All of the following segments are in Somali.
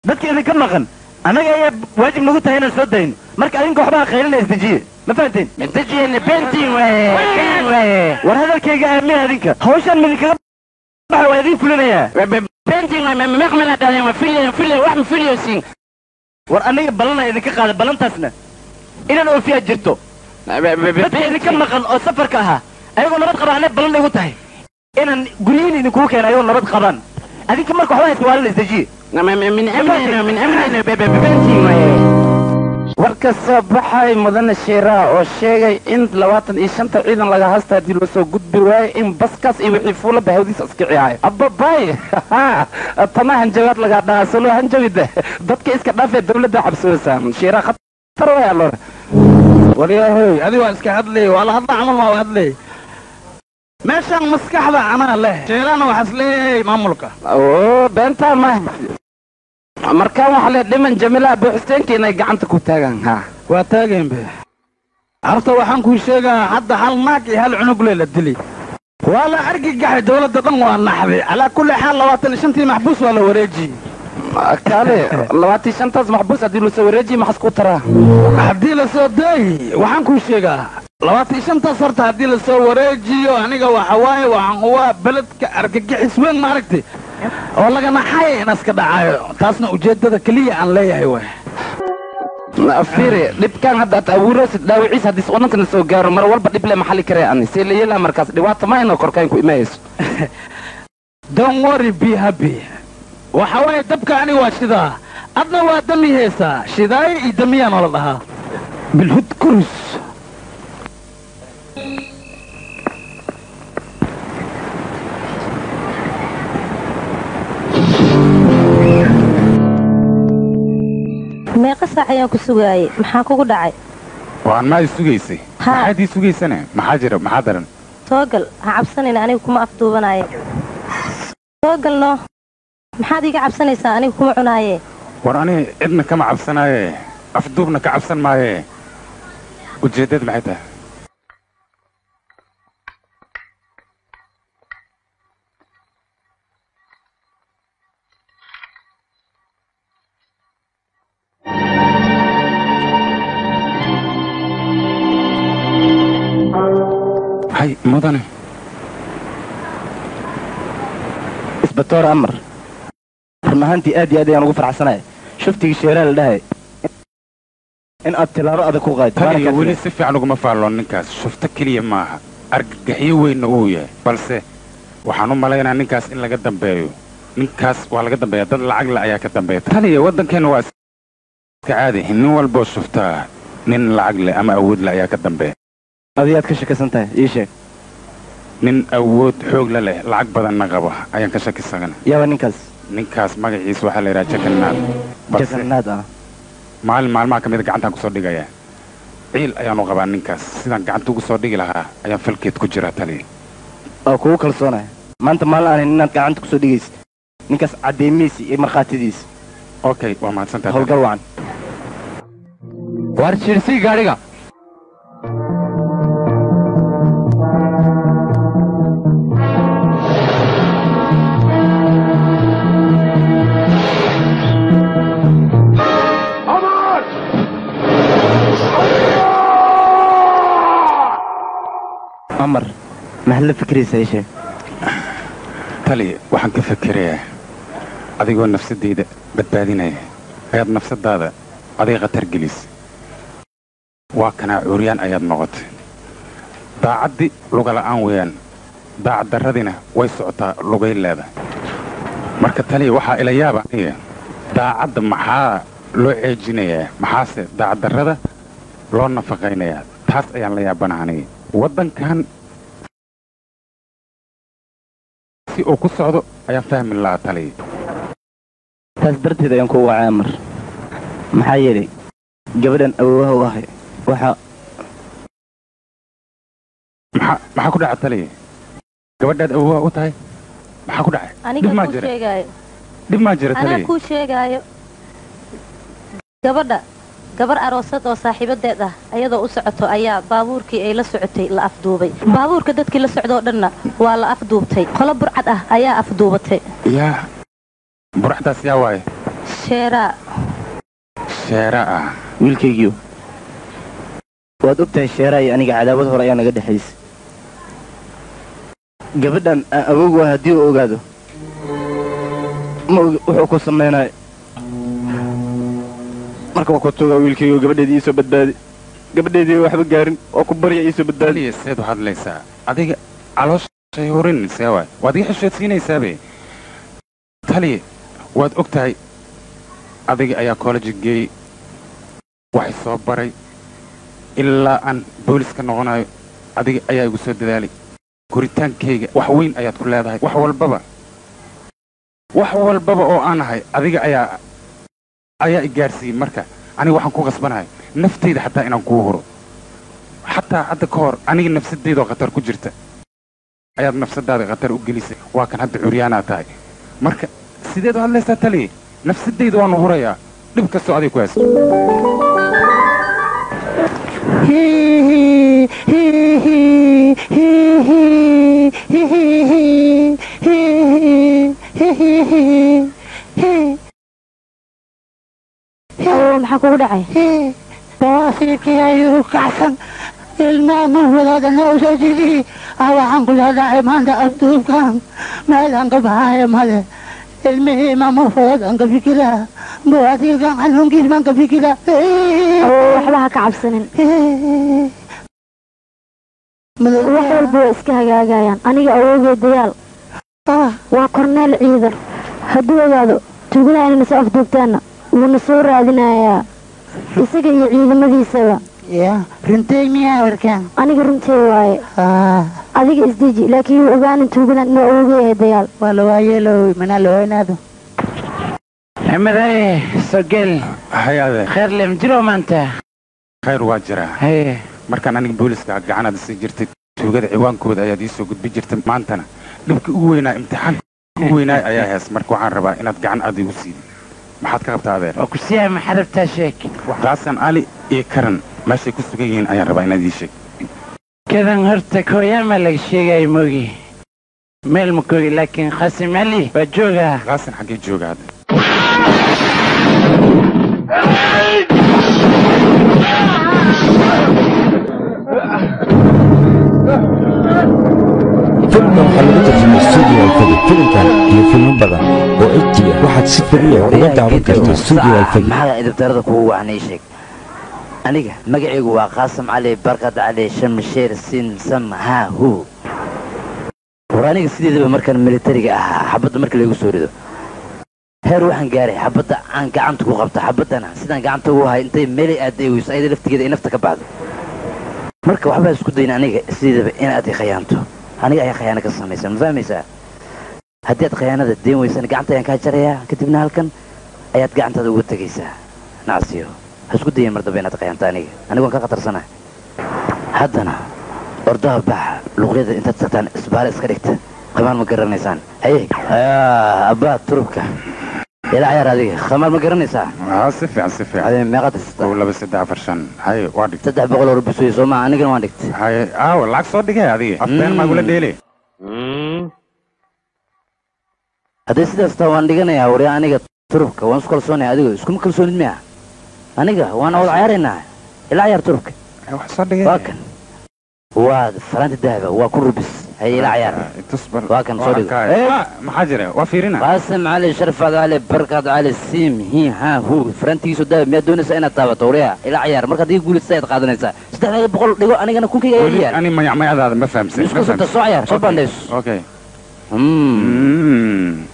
dadka idinka maqan annaga ayaa waajib nagu tahay inaan soo dayno marka adinka waxbaa qaylina isdejiye ma fahanteen isdejiyena bentin waaye ben waaye war hadalkayga aamin adinka hawshaan midinkaga baxa waa idin fulinayaa bentin waaye meqmana dhaleen waa filyo filyo wax ma filyosin war aniga ballanaa idinka qaada ballantaasna inaan oofiyaa jirto dadka idinka maqan oo safarka ahaa ayagoo nabad qaba anay ballan igu tahay inaan guryihiin idinkugu keena ayagoo nabad qabaan adinka marka waxbaa iswaalina isdejiye min amnina min amnina bentin waaye war ka soo baxay mudane shiiraa oo sheegay in labaatan iyo shanta ciidan laga hasta haddii loo soo gudbi waayo in baskaas iyo wixii fuula bahawdiisa iskiciyaayo ababay tana hanjabaad lagaa dhahaa solo hanjabide dadka iska dhaafee dawladda cabsoosaa shiiraa khatar way alore waryahoy adi waa iska hadlay waa la hadla camal waa hadlay meeshaan maskaxda anaa leh sheelana waxaas leeyahay maamulka oo beentaa ma markaan waxaa le dhiman jamiila buuxisteenka inay gacanta ku taagaan ha waa taageen be horta waxaan kuu sheegaa hadda hal naag iyo hal cunugle la dili waa la argigaxay dawladda dhan waa naxday calaa kulli xaal labaatan iyo shantii maxbuus waa la wareejiyey kaale labaatan iyo shantaas maxbuus haddii lasoo wareejiye maxas ku taraa haddii la soo daayi waxaan kuu sheegaa labaatan iyo shantaas horta haddii lasoo wareejiyo aniga waxa waaye waxaan waa beledka argagixis weyn maaragtay oo laga naxay in iska dhacayo taasna ujeeddada keliya aan leeyahay waay fiiri dhibkaan hadda ad abuuraysid dhaawiciis haddii wadankana soo gaaro mar walba dhib le maxalli karee ani see la yeelaa markaas dhibaato ma inoo korkaan ku imaayayso don't worry be happy waxa waaye dabka ani waa shidaa adna waa dami heesaa shidaayo iyo damiyaa noola dhahaa bilhud kurus meeqa saac ayaan ku sugaayey maxaa kugu dhacay waan maa i sugaysay Ha. maxaad ii sugaysane maxaa jira maxaa daran toogal ha cabsanayna aniga kuma afduubanaaye toogalno maxaad iiga cabsanaysaa aniga kuma cunaaye war ani cidna kama cabsanaaye afduubna ka cabsan maaye ujeeddad maxay tahay hay mudane isbatoor amar run ahaantii aad iyo aad ayaan ugu farxsanaya shuftigii sheeraa la dhahay in aad tilaabo adag ku qaadid waana taniyo kaa weli tegay. si fiican uguma faalloon ninkaas shufto keliya maaha argagaxyo weynna uu yahay balse waxaan u malaynaa ninkaas in laga dambeeyo ninkaas waa laga dambeeya dad lacag le ayaa ka dambeeya taniyo waddankeenna waa iska caadi nin walboo shuftaa nin lacag leh ama awood leh ayaa ka dambeeya adiyaad ka shakisan tahay ii sheeg nin awood xoog la leh lacag badanna qaba ayaan ka shakisagana yaaba ninkaas ninkaas magaciisa waxaa la yidhaha jagannaad balse jagannaad ah maalin maalmaha ka mida gacantaan kusoo dhigayaa ciil ayaanu qabaa ninkaas sidaan gacanta ugu soo dhigi lahaa ayaan falkeed ku jiraa taliya oo kugu kalsoonaya maanta maalin aanin inaad gacanta kusoo dhigaysid ninkaas caddeemihiisa iyo markhaatidiisa okay waa mahadsantahay howlgal wacan waar jiirsii gaadhiga amar maxaad la fikraysaa ii sheeg taliya waxaan ka fekerayaa adigoo nafsadayda badbaadinaya ayaad nafsadaada adiga khatar gelis waa kanaa curyaan ayaad noqotay daacaddi lugala'aan weeyaan daacad darradina way socotaa lugay leeda marka taliya waxaa ila yaaba aniga daacadda maxaa loo ceejinayaa maxaase daacad darrada loo nafaqaynayaa taas ayaan la yaabana aniga waddankan si uu ku socdo ayaan fahmi lahaa taliya taas darteed ayaan ku wacay amar maxaa yeelay gabadhan awoowaha u ahay waxaa maxaa maxaa ku dhaca taliya gabadhaad awoowa u tahay maxaa ku dhacay aniga dhib maa kuu jira sheegaayo dhib maa jira anaa taliya kuu sheegaayo gabadha gabar aroosad oo saaxiibadeed ah ayadoo u socoto ayaa baabuurkii ay la socotay la afduubay baabuurka dadkii la socdoo dhanna waa la afduubtay qolo burcad ah ayaa afduubatay yaa buraxdaas yaa waaye sheeraa sheera ah wiilkaygiio waad ogtahay sheeraa iyo aniga cadaawad hore ayaa naga dhexaysay gabadhan aan awoogu ah haddii uu ogaado ma ogi wuxuu ku samaynayo marka waa ku tugaa wiilkaygiio gabadheedii iisoo badbaadi gabadheedii waxba gaarin oo ku barya iisoo badbaadi taliya seed u hadlaysaa adiga calooshay horin see waay waad iga xishoodsiinaysaabe taliya waad og tahay adiga ayaa college geeyey waxay soo baray ilaa aan booliska noqonayo adiga ayaa igu soo dadaalay koritaankayga wax weyn ayaad ku leedahay wax walbaba wax walbaba oo aan ahay adiga ayaa ayaa i gaarsiiyey marka aniga waxaan ku qasbanahay naftayda xataa inaan kuu huro xataa hadda ka hor aniga nafsadaydaoo khatar ku jirta ayaad nafsadaada khatar u gelisay waa kan hadda curyaanaa tahay marka sideed u hadlaysaa taliye nafsadayda waanu hurayaa dhib kastoo adig ku haysto oo maxaa kugu dhacay bawaasiirkii ayuu kacsan ilmaama wadaadana u soo jidii waxaan ku leedahay maanta afduubkan meelaan ka baxaayo male ilmihii maama fudadaan ka fikiraa bawaasiirkan xanuunkiis baan ka fikiraa oo waxba ha ka cabsanin wax walba waa iska hagaagayaan aniga awoogay dayaal waa korneel ciidan hadduu ogaado tugada inayna soo afduubtaanna wuuna soo raadinayaa isaga iyo ciidamadiisaba ya runtay miyaa warkaan aniga runtii waaye adiga isdeji laakiin yuu ogaanin tuugadan inuu awoogayahay dayaal waa la waayeelow mana la weynaado xamadaye sogel hay adeer kheer lem jiro maanta khayr waa jiraa haye markaan aniga booliska gacanaad isi jirtay tuugada ciwaankooda ayaad ii soo gudbi jirtay maantana dhibka ugu weynaa imtixaanka ugu weynaay ayaa hees marka waxaan rabaa inaad gacan aad igu siidid maxaad ka qabtaa adeer waa ku siyahay maxarabtaa sheeg qaasan ali iyo karan meeshay ku sugan yihiin ayaan rabaa inaad ii sheeg kadan horta kooyaamaa laga sheegaya moogi meel ma koogi laakiin khasim ali waa joogaa qaasan xaggee jooga hadda filmkan waxaa lagu tarjumay studio alfagi filimkan iyo filmo badan oo ejti ah waxaad si fariya uga daawan kartaa studio alfagi maxaa idabtarada kugu wacan ii sheeg aniga magacaygu waa qaasim cali barkad cali shamsheer sin sam haa hu war aniga sideedaba markaan militariga ahaa xabadda marka laygu soo rido heer waxaan gaaray xabadda aan gacanta ku qabta xabaddana sidaan gacanta ugu hay intay meelay aaday weyso ayada laftigeeda ay nafta ka baxdo marka waxbaa isku dayin aniga sideedaba inaad i khayaanto aniga ayaa khayaano ka samaysan ma fahmaysaa haddii aad khayaanada deen weysana gacanta ayaan kaa jarayaa kadibna halkan ayaad gacantaada uga tegaysaa nacsiyo ha isku dayin mar dambe inaad khayaanto aniga anigoon ka khatarsanahay haddana ordaha baxa luqyada intaad tagtaan isbaale iska dhigta khamaar ma garanaysaan haye abbaa turubka ilaa cayaar adiga khamaar ma garanaysaa haa si fiican si fiican ade meeqaad haysata kow laba saddex afar shan haye waa dhigtay saddex boqol oo rubi suyo soo maa anigana waan dhigtay haye aawa lacag soo dhigay adiga afbeen maagula dheele hadday sidaas taa waan dhiganayaa warya aniga turubka waan isku kalsoonaya adigo iskuma kalsoonid miya aniga waan wada cayaaraynaa ilaa cayaar turubka wax soo dhigay waa kan waa faraanti dahaba waa kun rubis haye ilaa cayaar tusbar waa kan soo dhigo maxaa jira waa fiirina qaasim cali sharfaad cali barkaad cali siim hi ha hu farantigiisu dahaba miyaad doonaysaa inaad taabato warya ilaa cayaar markaad iga guulaysa ayaad qaadanaysaa saddexdaada boqol dhigo anigana kunkayga ayaa weli yaal ani mayacmayadaada ma fahamsan isku sabta soo cayaar soo bandhayso okay Mm.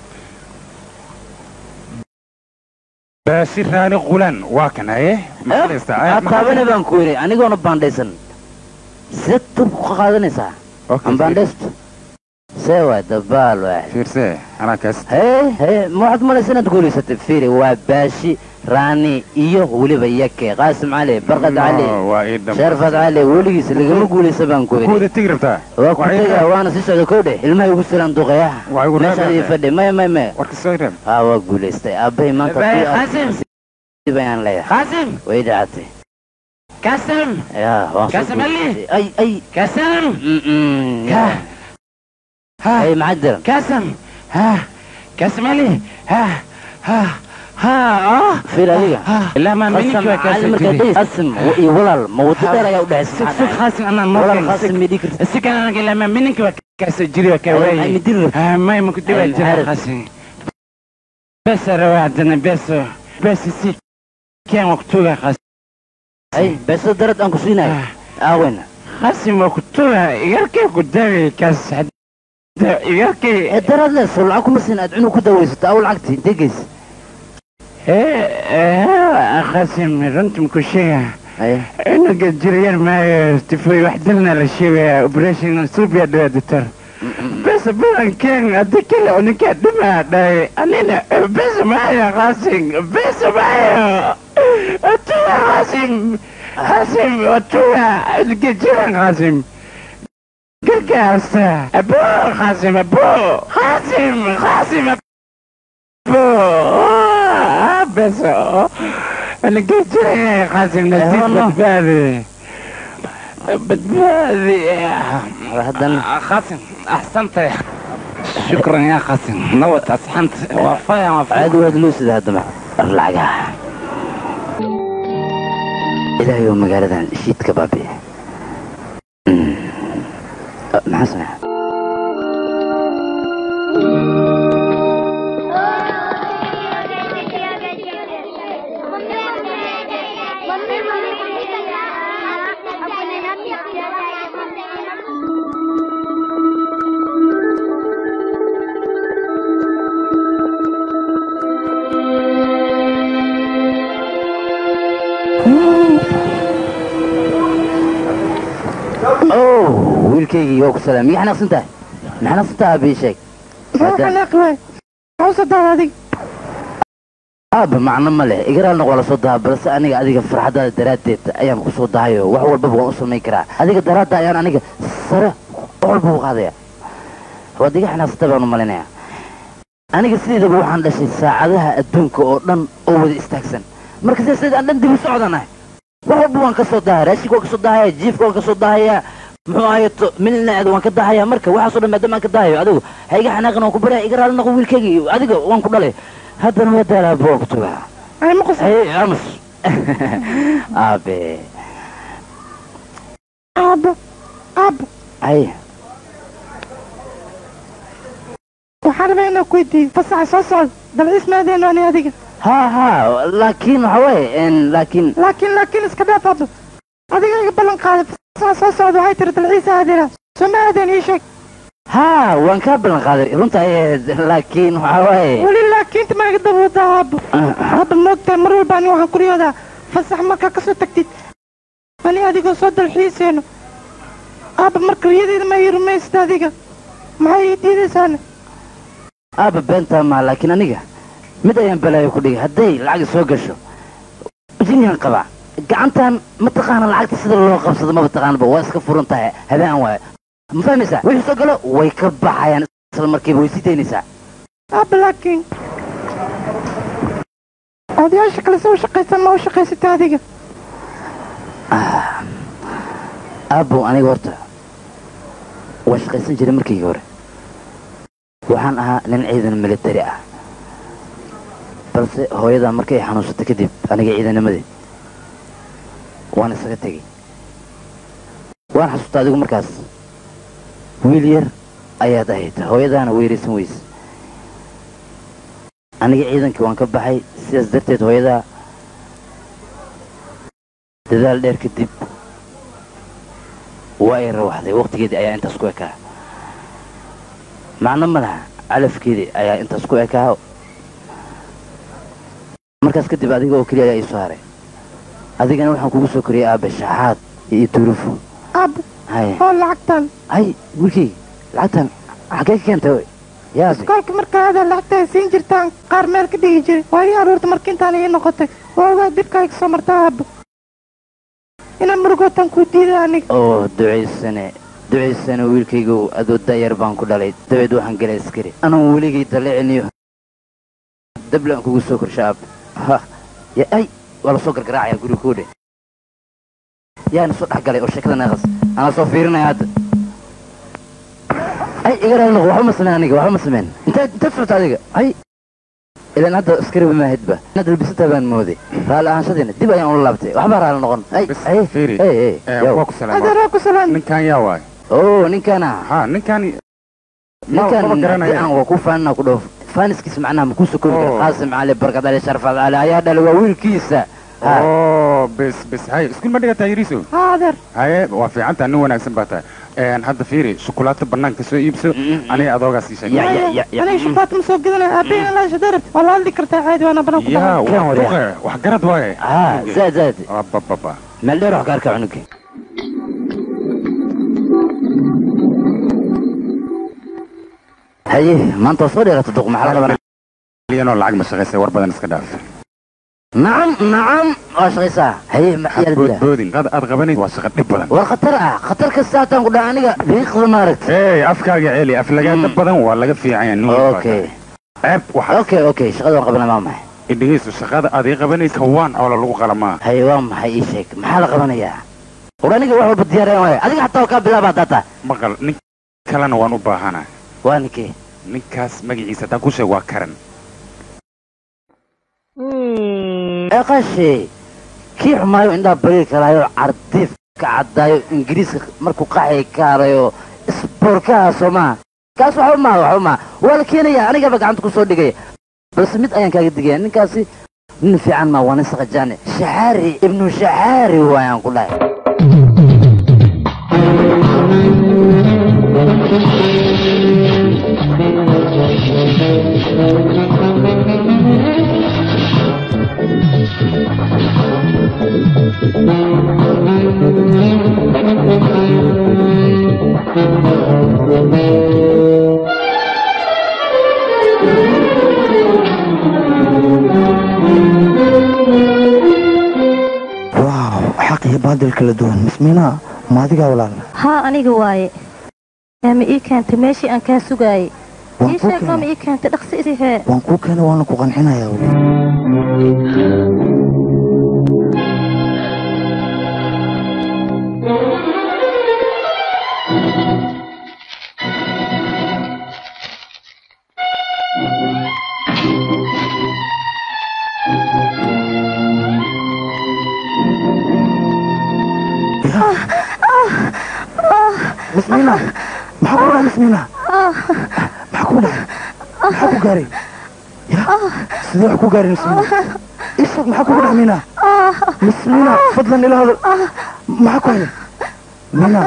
baashir raani qulan waa kan haye maqlaysta taabane baan ku yidhi anigoona baandhaysan sidee tub ka qaadanaysaa aan baandhaysto see waay dabaal waay fiirse anaa kaas hee hee ma waxaad malaysa inaad guulaysatay fiiri waa baashi raani iyo weliba yake qaasim cali barqad cali waa ii dam sharfad cali weligiis lagama guulaysa baan ku yidhi kuwada tegi rabtaa waa ku tegaa waana sii socda kow dheh ilmahay ugu silaan duqaya Waa igu meeshaad ii reebaya. fadhi maya maya maya warka soo reeb haa waa guulaystay aabbahay maanta Bay, haddii aad- Qaasim. sidii bayaan leeyahay qaasim way dhacatay kasim yaa waan soo Qaasim Ali. guulaystay. ay ay kasim Mm-mm. ha ha ay maxaa jira kasim ha kasim ali ha ha ها fiir adiga ilaa maa qasam mininki waa cali kaasoo markaa jiray dhehis qasim iyo walaal ma waddo dheer ayaa u dhexaysa sug sug khaasim anaa walaal noo qasim mii dhigi kartid si kan anaga ilaa maa mininki waa kaasoo jiray waa kaa Ay, waayey midin rabtid. Ah, may ma ku dibaa Ay, jira maxaa khaasim besa rawaa haddana beso besi si keen waa kutugaa khaasim ay beesada darad aan ku siinayo aaweyna khaasim waa kutugaa igarkay ku daaway kaas hadda igarkay ee darad le soo lacag kuma siin aad cunug ku dawaysato aw lacagti intee geysa khaasim runtii maku sheegaa ay cunuga jiryar maayo tifoy wax dilna la sheegayaa operation subia dhawa doctor bes badankeen haddi kale uninkaa dhimaa dhahay anina bes maayo qaasim bes maayo atuga qaasim qaasim atuga cunuga jiran qaasim gargaarsa abo qaasim abo qaasim qaasim abo beso cunuga jiran qaasim nasiib badbaadi badbaadi haddana قاسم احسنت شكرا يا قاسم نوت اصحنت وفايا وفايا caadi waad loo sida haddaba lacagaha ilaahay oo magaaladan shiidka baabi maxaa sameeya oh wiilkaygii waa ku salaam miya xanaaqsan tahay ma xanaaqsan tahay bii sheeg aaba macno ma leh igaraalna waa lasoo daha balse aniga adiga farxadaada daraaddeed ayaan kusoo dahayo wax walbaba waan u samayn karaa adiga daraadda ayaan aniga sare wax walba u qaadaya waad iga xanaaqsantay baan u malinaya aniga sideedaba waxaan dhashay saacadaha adduunka oo dhan oo wada istaagsan marka sidaas aan dhan dib u socdanahay wax walba waan ka soo dahaya raashinka waan ka soo dahaya jiifka waan ka soo dahaya muxuu ahayeto milnaad waan ka dahaya marka waxaasoo dhan maadaama aan ka dahayo adigu ha iga xanaaqin waan ku baraya iga raali noqo wiilkayga adiga waan ku dhalay haddana waa daalaa boo ku tugaa ay amus aabe aabo aabo ay waxaan rabaa inaan ku weydiiyo fasaxa soo socda dalciis maadeeno ani adiga ha ha laakiin waxa waaye laakiin laakiin laakiin iska dhaaf aabo adiga iga ballan qaaday fasaxa soo socda waxay tiri dalciis aadina soo ma aadeen ii sheeg ha waan kaa ballan qaaday runta ayeed laakiin waxa waaye weli laakiinta ma iga daboodaa aabo aaba moogtahay mar walba ani waxaan kuriyoodaa fasax markaa kasoo tagtid ani adigoo soo dalxiiseeno aaba marka riyadeeda ma ii rumaysad adiga maxay ii diidaysaana aaba beentaa maa laakiin aniga mid ayaan balaayo ku dhigay hadday lacag soo gasho jiniyaan qabaa gacantan mataqaana lacagta sida loo qabsado maba taqaanaba waa iska furan tahay habeen waaye ma fahmaysaa wixii soo galo way ka baxayaan isla markiiba way sii daynaysaa aaba laakiin odayaasha kale soo shaqaysan ma u shaqaysata adiga aabbow aniga horta waa shaqaysan jiray markiigii hore waxaan ahaa nin ciidan militari ah balse hooyadaa markay xanuunsatay kadib aniga ciidanimadii waan isaga tegey waan xasuustaa adigu markaas wiil yar ayaad ahayd hooyadaana weeraysan weyse aniga ciidankii waan ka baxay sidaas darteed hooyadaa dadaal dheer kadib waa ay rawaxday wakhtigeedii ayaa intaas ku ekaa macno ma laha calafkeedii ayaa intaas ku ekaa markaas kadib adiga oo keliya ayaa ii soo haray adigana waxaan kugu soo koriyay aabe shaxaad iyo turufo aabo hay oo lacagtan hay wiilkayga lacagtan xaggee ka keentay oy yaabe iskoolka markaa adaa lacagta ay siin jirtaan qaar meel ka dhigi jiray waa ii aruurta marka intaan ii noqotay waa ogaa dibka iga soo martaa aabo inaan murugootan kuu diida aniga oo ducaysane ducaysane wiilkaygow adoo da'yar baan ku dhalay dabeed waxaan galay askari anuu weligay daliciniyo dablaan kugu soo korsha aab ha ya ay waa lasoo gargaraacaya guriga kuudhe yaana soo dhex galay oo sheekada naaqas anaa soo fiirinaya hadda ay iga raali noqo waxba ma sameyn aniga waxba ma sameyn intaad intaad socota adiga ay ilan hadda askari ma ahidba inaad labisantaa baan mooday raalli ahaanshadiina dib ayaan ula laabtay waxbaa raalli noqon ay bas ay fiiri ay ay Eh, yow. waa ku salaama adeeraa ku salaan ninkan yaa waay oo ninkana ha ninkan ninkan maba garanaya. aan waa ku faanina ku dhoof faaniskiis macnaha ma ku sokori kara Oh. qaasim cali barkad ali sharfad cali ayaa dhalay waa wiilkiisa Ha. oo bes bes haye iskuul ma dhigataa yariiso haa adeer haye waa fiicantaa nin wanaagsan baa tahay Een, hadda fiiri shukulaato banaanka soo iibso aniga adoogaa sii Ya, sheegay ya, ya, ya. aniga shukaata ma soo gadanaya aabaheyna laasha darabta waa la hadli kartaa caadi waana banaan ku yaa dhahay Kan waa wariya. duqe wax garad waaye ha zaad zaad abababa meel dheer wax ka arka cunugi haye maanta waa soo dheerata duq maxaa la qabanaa liyanoo lacag ma shaqaysay war badan iska dhaaf nacam nacam waa shaqaysaa haye maxaa la dilaa boodboodin qad aad qabanayd waa shaqa dhib badan war khatar ah khatar kasta hataan ku dhaha aniga riiqda maaragta hey afkaaga celi aflagaada badan waa laga fiican yahay nin walba okay ceeb waxaa okay okay shaqada waan qabanaa waa maxay idhigayso shaqada aad ii qabanaysa kawaan oo lagu qalamaa haye waa maxay ii sheeg maxaa la qabanayaa war aniga wax walba diyaareen waaya adiga xataa waa kaa bilaaba haddaata maqal nin kalena waan u baahanaa waa ninkee ninkaas magaciisa haddaan ku sheeg waa karan eqashe kii xumaayo indhaa bariir kalaayo cardiif ka caddaayo ingiriiska markuu qaxay ka harayo isboorkaha soo maha kaas waxa umaa waxa umaa waa la keenaya anigaba gacanta ku soo dhigaya balse mid ayaan kaaga digaya ninkaasi nin fiican maa waa nin saqajaane shaxaari ibnu shaxaari waayaan ku dhahay waaw xaq iyo baadil kala duwan mismiinaa maadigaa walaal haa aniga waaye yaa ma ii keentay meeshii aan kaa sugaayey waan ii kuu sheeg noo ma keenay ii keentay dhaqsi isi hee waan kuu keenay waana ku qancinayaa weli mismiina maxaa ku dhahay mismiina maxaa ku dhahay maxaa ku gaaray ya sidee wax ku gaaray mismiina isag maxaa kugu dhahay miina mismiina fadlan ila hadal maxaa ku haya miina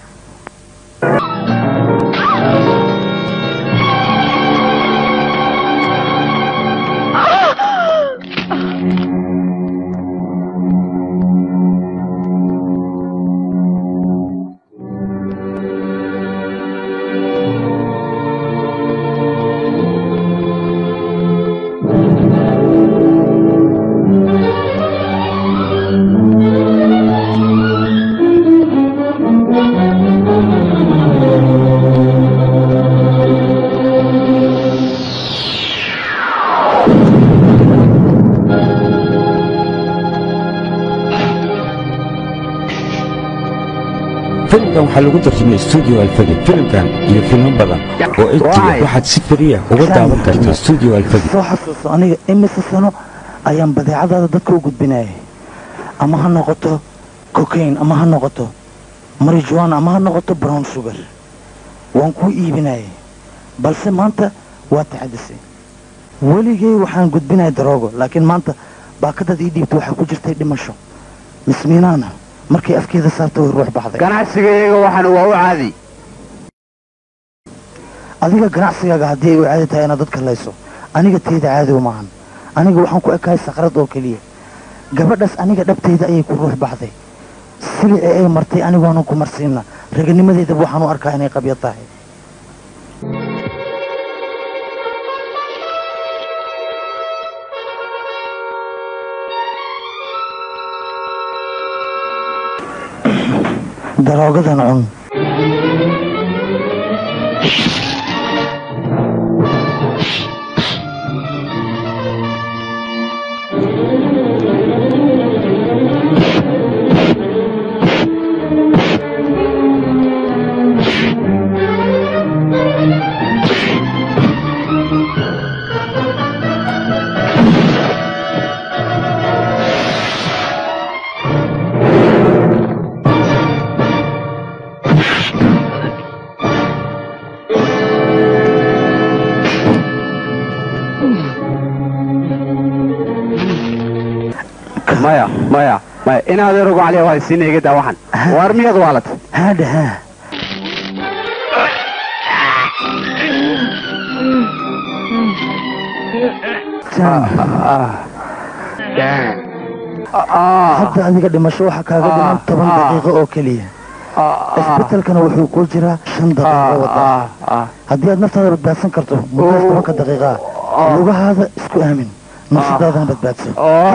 filimkan waxaa lagu tarjumay studio alfagi filimkan iyo filmo badan oo etiya waxaad si fariya uga daawan kartaa studio alfagi soo xasuuso aniga imise sano ayaan badeecadaada dadka u gudbinayay ama ha noqoto cocaine ama ha noqoto marijuana ama ha noqoto brown sugar waan kuu iibinayay balse maanta waa taxadisay weligay waxaan gudbinaya daroogo laakiin maanta baakadaad ii dhiibta waxaa ku jirtay dhimasho mismiinaana markay afkeeda saarta way ruux baxday ganacsigayaga waxaan waa u caadi adiga ganacsigaaga haddii ay u caadi tahay inaad dadka layso aniga teyda caadi umaahan aniga waxaan ku ekahay sakrad oo keliya gabadhaas aniga dhabtayda ayay ku ruux baxday silicii ay martay anigoonan ku marsiina raganimadeydaba waxaan u arkaa inay qabyo tahay daroogadan cun maya maya maya in adeer ugu caliya waa isiina iga daa waxan waar miyaad waalat hadha ha hadda adiga dhimasho waxaa kaaga dhiman toban daqiiqo oo keliya isbetelkana wuxuu ku jiraa shan daqiiqo wada haddii aad naftaada badbaadsan karto muddaas tobanka daqiiqaa lugahaada isku aamin nafsadaadana badbaadso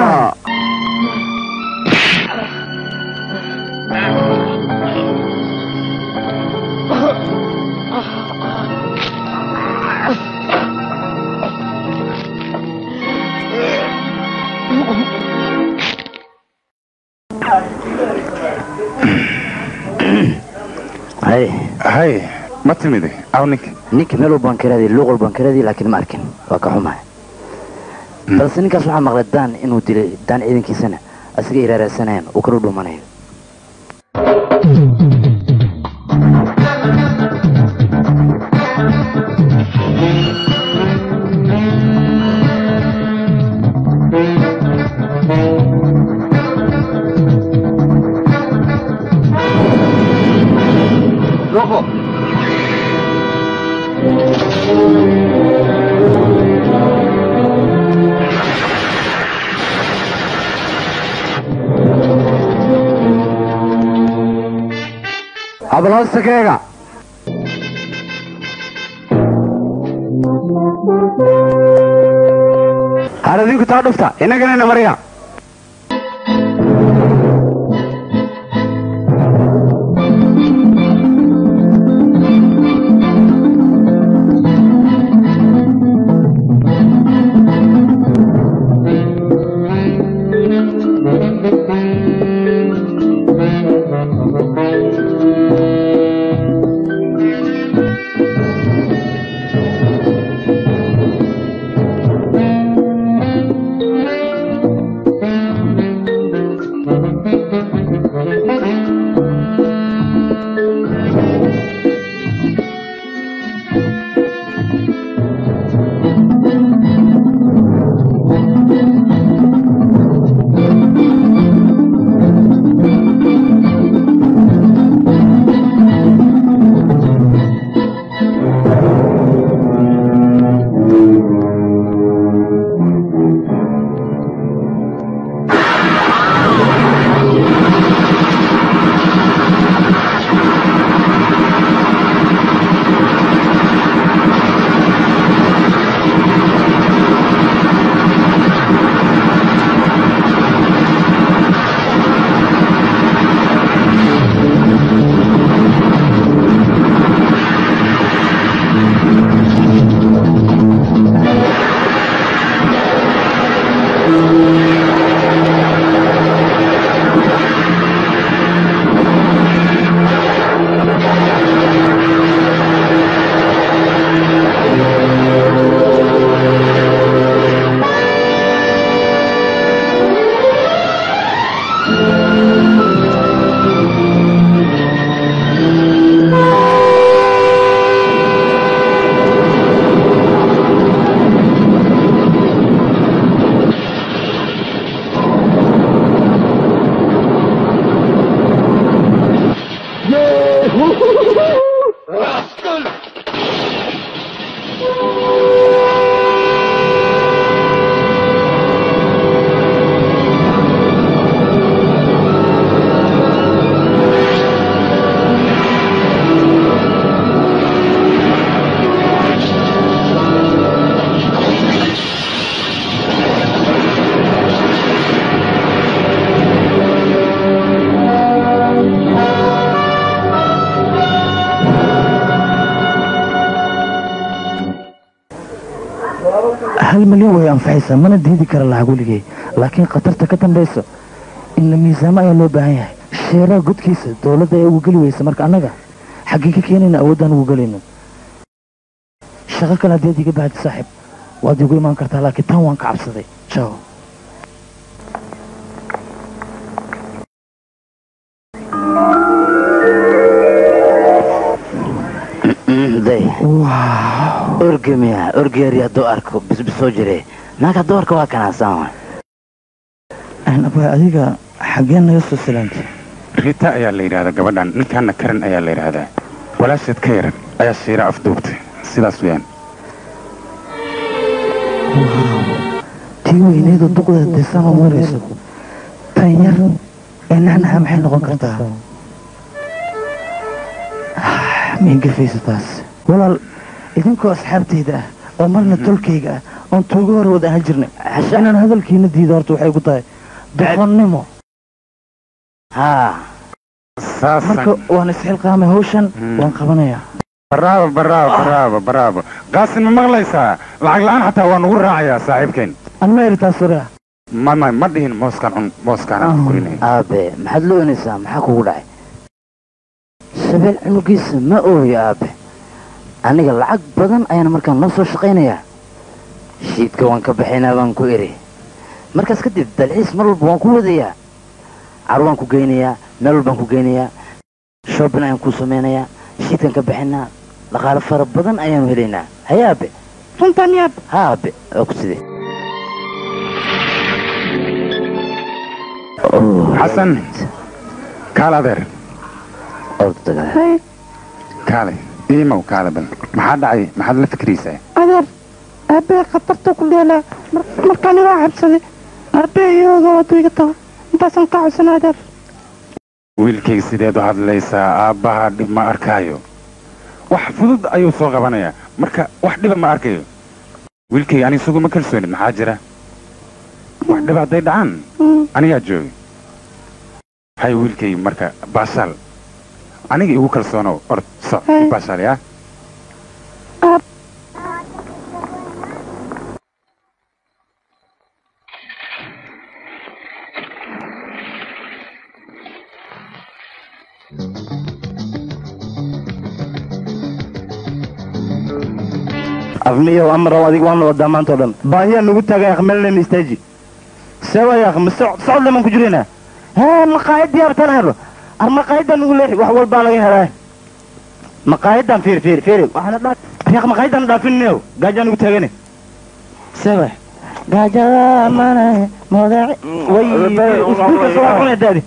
hay hay ma timide aw ninka ninka meel walbaan ka raadiyay luuq walbaan ka raadiyay laakiin ma arkin waa ka xumahay balse ninkaas waxaa maqlay daan inuu dilay daan ciidankiisana asiga iraaraasanayaan uu kala dhumanayo habal hoosta ka eega har idinku taa dhufta innaganayna marya hal milyan way anfacaysaa mana diidi kara lacag weligay laakiin khatarta ka dambayso in la miisaamo ayaa loo baahan yahay sheeraha godkiisa dowladda ee ugu geli weysa marka annaga xaggee ka keenayna awoodaan ugu gelayno shaqo kale haddii aad iga baahdi saaxiib waad igu imaan kartaa laakiin tan waan ka cabsaday jaw day orge miya orgeeri hadduu arko bisbisoo jire naag hadduu arko waa kanaasaan abaa adiga xaggeen naga soo salaantay rita ayaa la yidhahdaa gabadhan ninkaana karan ayaa la yidhaahdaa walaasheed ka yaran ayaa shiira afduubtay sidaas weyaan tii weyneedu duqda desanoo marayso tan yar ee nacnaca maxay noqon kartaa maingafaysa taas walaal idinkoo asxaabtayda ah oo marna tolkayga ah oon tuugo hore wada ahaan jirnay inaan hadalkiina diido horta waxay ku tahay doqonnimo marka waan isxilqaamay hawshan waan qabanayaa baraabo baraabo baraabo baraabo qaasin ma maqlaysaa lacag la-aan xataa waa nugu raacayaa saaxiibkeen an ma eritaas hore ah ma ma ma dhihin mooskaan cun mooskaan aan kurinay aabe maxaad la oynaysaa maxaa kugu dhacay shabeel cunugiisa ma ooyo aabe aniga lacag badan ayaan markaan noo soo shaqaynayaa shiidka waan ka baxaynaa baan ku eri markaas kadib dalxiis mar walba waan ku wadayaa car waan ku geynayaa meel walbaan ku geynayaa shoobin ayaan kuu samaynayaa shiidkan ka baxaynaa dhaqaale fara badan ayaanu helaynaa haye aabe runtan yaab ha aabe waa ku sidee xasan kaal adeer hay kaale iimow kaale bal maxaa dhacay maxaad la fikraysaa adeer aabbahe khatartuu ku dheelaa markaan igaa cabsaday aabbahe iyooga waadu iga tago intaasaan ka codsanaa adeer wiilkayga sideed u hadlaysaa aabbaha dhib ma arkaayo wax fudud ayuu soo qabanayaa marka wax dhiba ma arkayo wiilkayga ani isagu ma kalsoonid maxaa jira wax dhiba hadday dhacaan anigaa jooga hay wiilkayga marka baashaal aniga igu kalsoonow ord soc baashaal yaa afmiyow amraw adig waan wadaa maanta oo dhan baahiyaa nagu taagay aqmeelnayna istaaji seeway akh ma socod leman ku jirayna hee maqaayadii abtaan helo ar maqaayadan nagu leexi wax walbaa laga helaa maqaayadan fiir fiir fiir waxaana dhaa riiq maqaayadan dhaafinneew gaajaa nagu taagane seeway gaajada mana modaci way usbuuka soo cunay daadi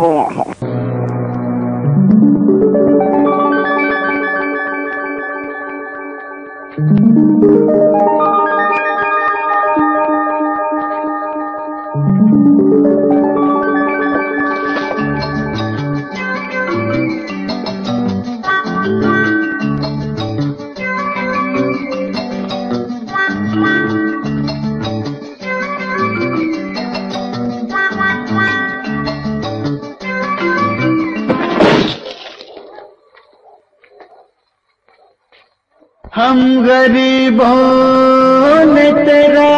हम गरीबों ने तेरा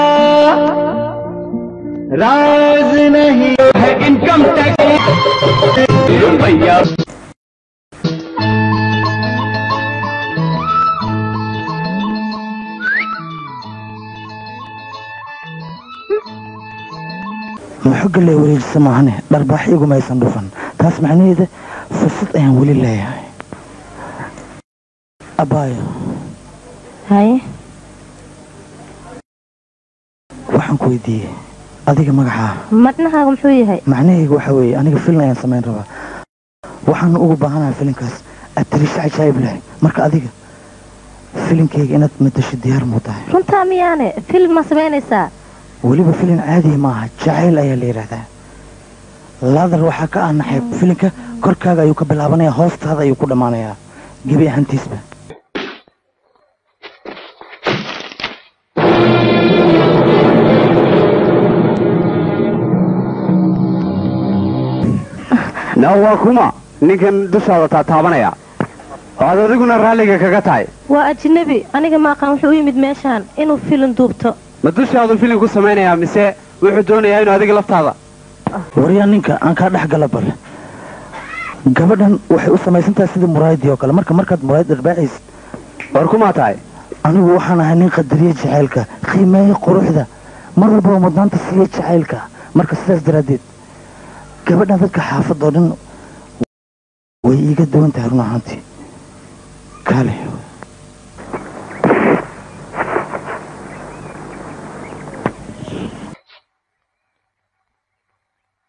राज नहीं है income tax भैया maxogga lee wareejisa maahane dharbaax iguma aysan dhufan taas macnaheeda fursad ayaan weli leeyahay abaayo haye waxaan ku weydiiyey adiga magacaa macnahaaga muxuu yahay macnahayga waxaa weeye aniga filin ayaan samayn rabaa waxaana ugu baahanahay filinkaas atalisho cajaayib leh marka adiga filinkayga inaad madasho diyaar muu tahay runtaa miyaane film ma samaynaysaa weliba filin caadiya maaha jacayl ayaa la yidhaahdaa laadar waxaa ka ah naxayb filinka korkaaga ayuu ka bilaabanaya hoostaada ayuu ku dhammaanayaa gebi ahaantiisba na waa kuma ninkan dushaada taataabanaya waxaad adiguna raalliga kaga tahay waa ajnabi aniga maaqaan wuxuu u yimid meeshaan inuu filin duubto ma dushaadu filin ku samaynayaa mise wuxuu doonayaa inuu adiga laftaada waryaa ninka aan kaa dhex gala bal gabadhan waxay u samaysan tahay sidii muraayadii oo kale marka markaad muraayad dharbaaxaysid war kumaa tahay anigu waxaan ahay nin qadariye jacaylka qiimeeye quruxda mar walbaba mudnaanta siiya jacaylka marka sidaas daraaddeed gabadhan dadka xaafadda oo dhan way iiga duwan tahay run ahaantii kaale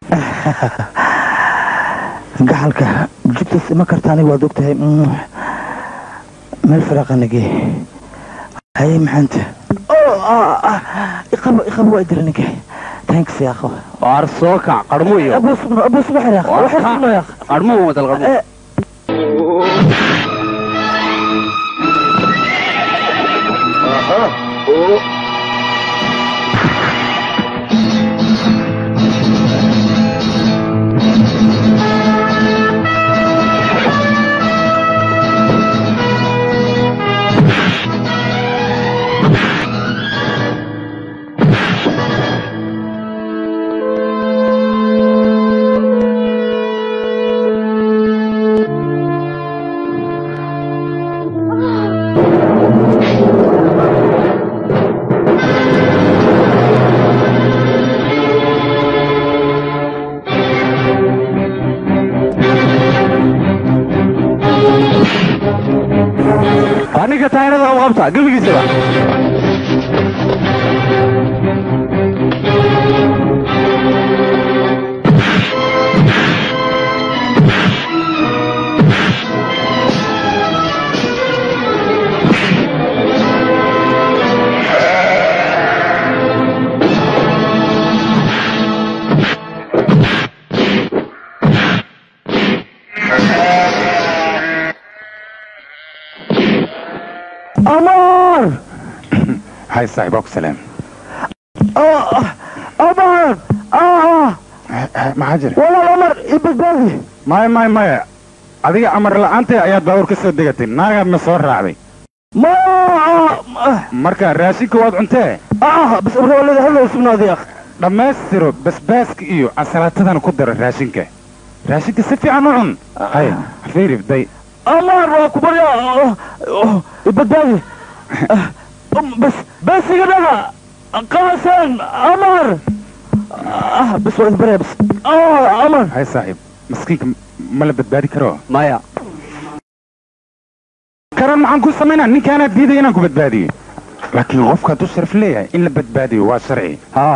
gaxalka jubtas ima karta aniga waad ogtahay Mm. meel firaaqanage haye maxaanta iqabo iqabo waa dira ninka thanks ya akho waar soo kac qarmo iyo abu subno abu subno xir ya akho waxir subno ya akho qarmo wadal qarmo aniga taayirada u qabta gebigiisaba amar hay saaxiib waa ku salaam amar maxaa jira walaal amar ibadbaadi maya maya maya adiga amar la'aantay ayaad baabuur ka soo degatay naagaadna soo raacday ma marka raashinka waad cuntee bas abrawalada hadlow sugnaadi akh dhammaystiro basbaaska iyo ansalaatadana ku dara raashinka raashinka si fiican u cun hay fiirif day amar waa ku barya ibadbaadi bas bas iga dhaga qaasan amar bas waa isbaraya bas amar hay saaxiib maskiinka ma la badbaadi karo maya karan maxaan ku samaynaa ninkaanaad diiday inaan ku badbaadiyo laakiin qofka hadduu sharaf leeyahay in la badbaadiyo waa sharci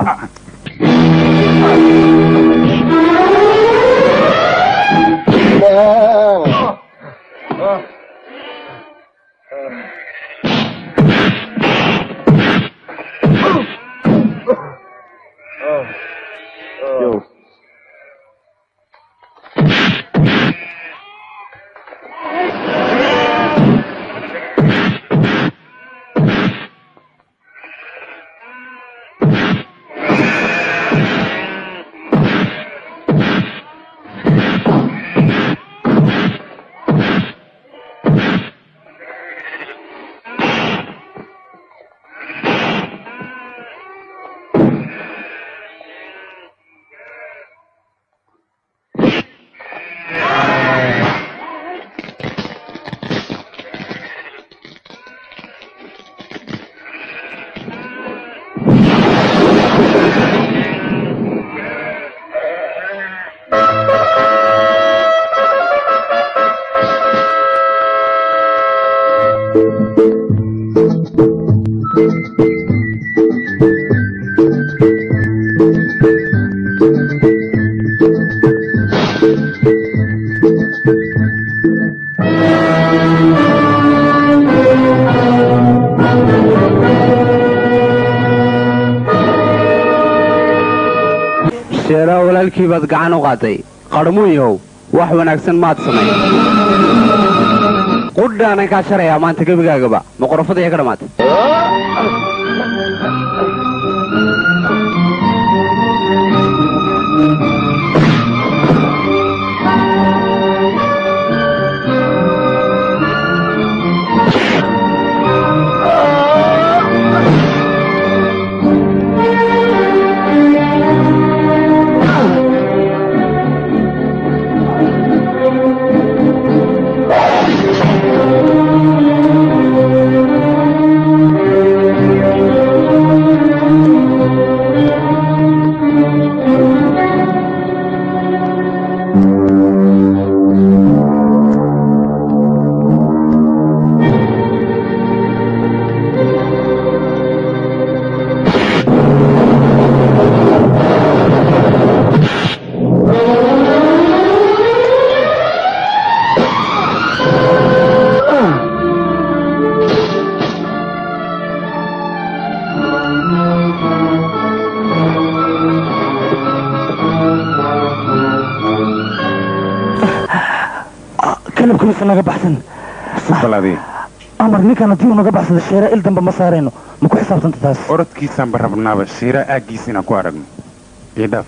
sheeraa walaalkii baad gacan u qaaday qarmuunyahow wax wanaagsan maad samayn qudhaanan kaa sharayaa maanta gebigaagaba maqorofada iyo ka dhammaatay ninka naga baxsan balaadii amar ninkan haddii uu naga baxsado sheera il dambe ma saarayno ma ku xisaabtanta taas orodkiisaanba rabnaaba shiiraa aaggiisa inaan ku aragno ii dhaaf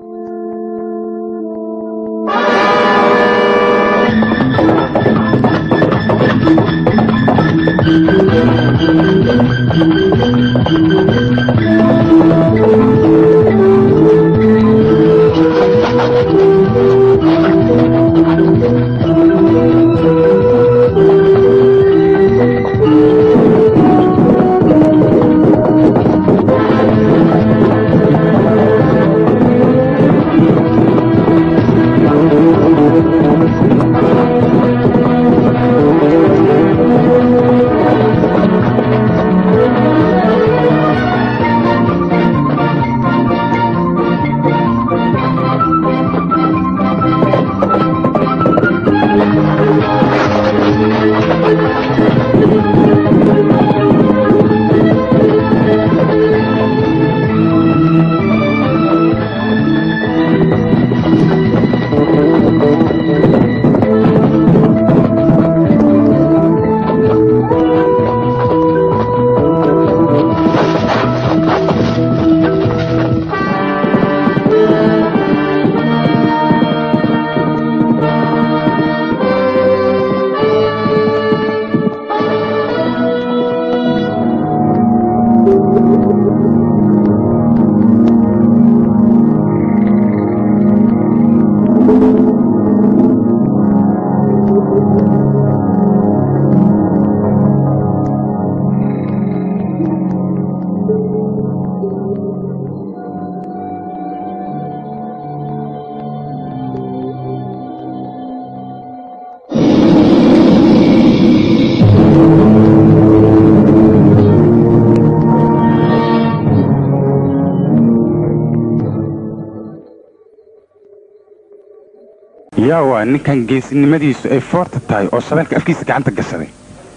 yaa waa ninkan geesinimadiisu ay foorta tahay oo shabeelka afkiisa gacanta gashaday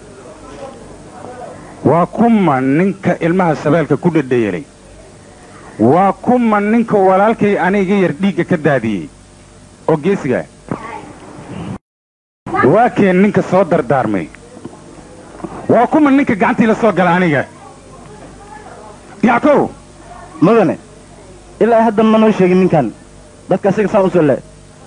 waa kuma ninka ilmaha shabeelka ku dhadhayelay waa kuma ninka walaalkay aniga yar dhiigga ka daadiyey oo geesigaa waa keen ninka soo dardaarmay waa kuma ninka gacantii la soo gala aniga yackow mudane ilaa hadda ma noo sheegin ninkan dadka asiga saan u soo le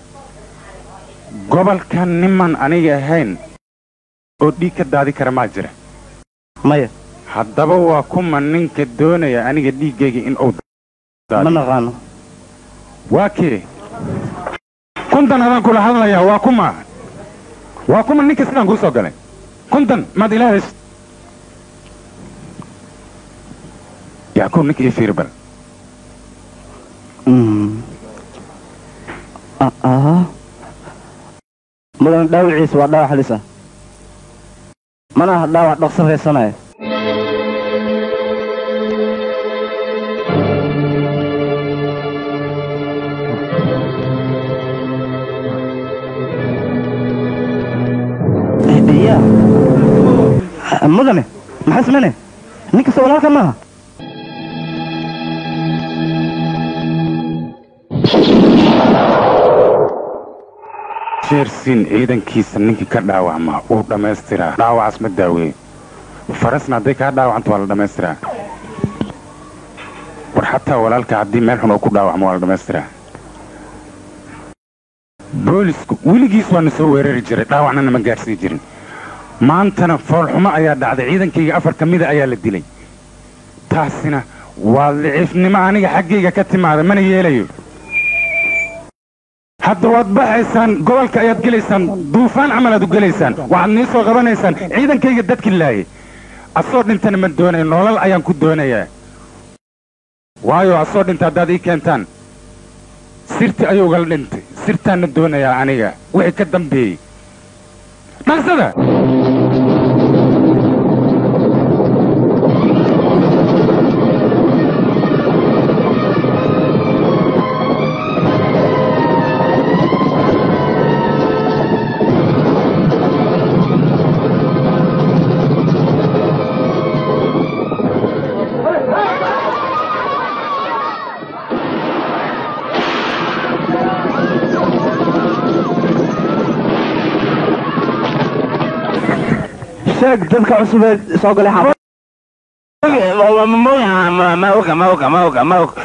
gobolkan niman aniga ahayn oo dhiig ka daadi kara maa jira maya haddaba waa kuma ninka doonaya aniga dhiiggayga in uu ma naqaano waa kee kuntan adaan kula hadlayaa waa kuma waa kuma ninka sidaan kuu soo galay kuntan maad ilaa heshid yaakow ninka ii fiiri bal mudane dhaawiciisa waa dhaawac halis ah mana aha dhaawac dhaqso raysanaya ya mudane maxaa sameyne nin kasta walaalka maaha sheersiin ciidankiisa ninkii ka dhaawacmaa wuu dhammaystiraa dhaawacaas ma daaweeye farasna hadday kaa dhaawacanto waa la dhammaystiraa war xataa walaalka haddii meel xun oo ku dhaawacmo waa la dhammaystiraa boolisku weligiis waa na soo weerari jiray dhaawacna nama gaadhsii jirin maantana foolxumo ayaa dhacday ciidankayga afar ka mida ayaa la dilay taasina waa liciifnimo aniga xaggayga ka timaada mana yeelayo hadda waad baxaysaan gobolka ayaad gelaysaan duufaan camal aad u gelaysaan waxaad nii soo qabanaysaan ciidankayga dadki laayay asoo dhintana ma doonayo nolol ayaan ku doonayaa waayo asoo dhinta haddaad ii keentaan sirti ayuugala dhintay sirtaanna doonayaa aniga wixii ka dambeeyey dhaqsada sheeg dadka cusub ee soo galay xaafad ma oga ma oga ma oga ma oga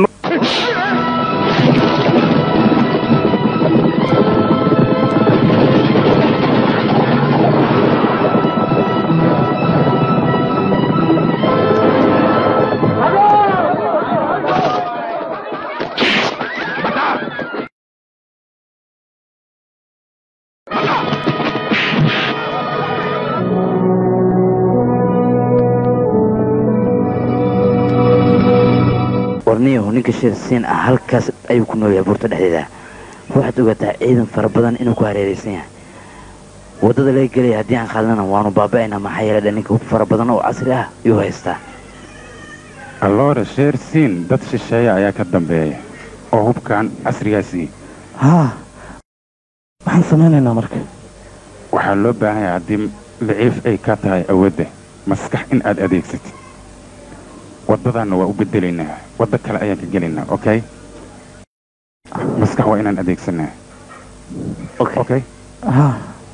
warniyahu ninka shirsiin ah halkaas ayuu ku noolyahay buurta dhexdeeda waxaad ogaataa ciidan fara badan inuu ku hareeraysan yahay waddada laga gelaya haddii aan khaldana waanu baaba'aynaa maxaa yeele ninka hub fara badan oo casri ah ayuu haystaa alloore sheer siin dad shisheeya ayaa ka dambeeya oo hubkan casrigaasii haa maxaan samaynaynaa marka waxaa loo baahan yahay haddii liciif ay ka tahay awoodda maskax in aad adeegsatid waddadaanna waa u bedelaynaa waddo kale ayaan ka gelaynaa okay maskax waa inaan adeegsanaa okay haa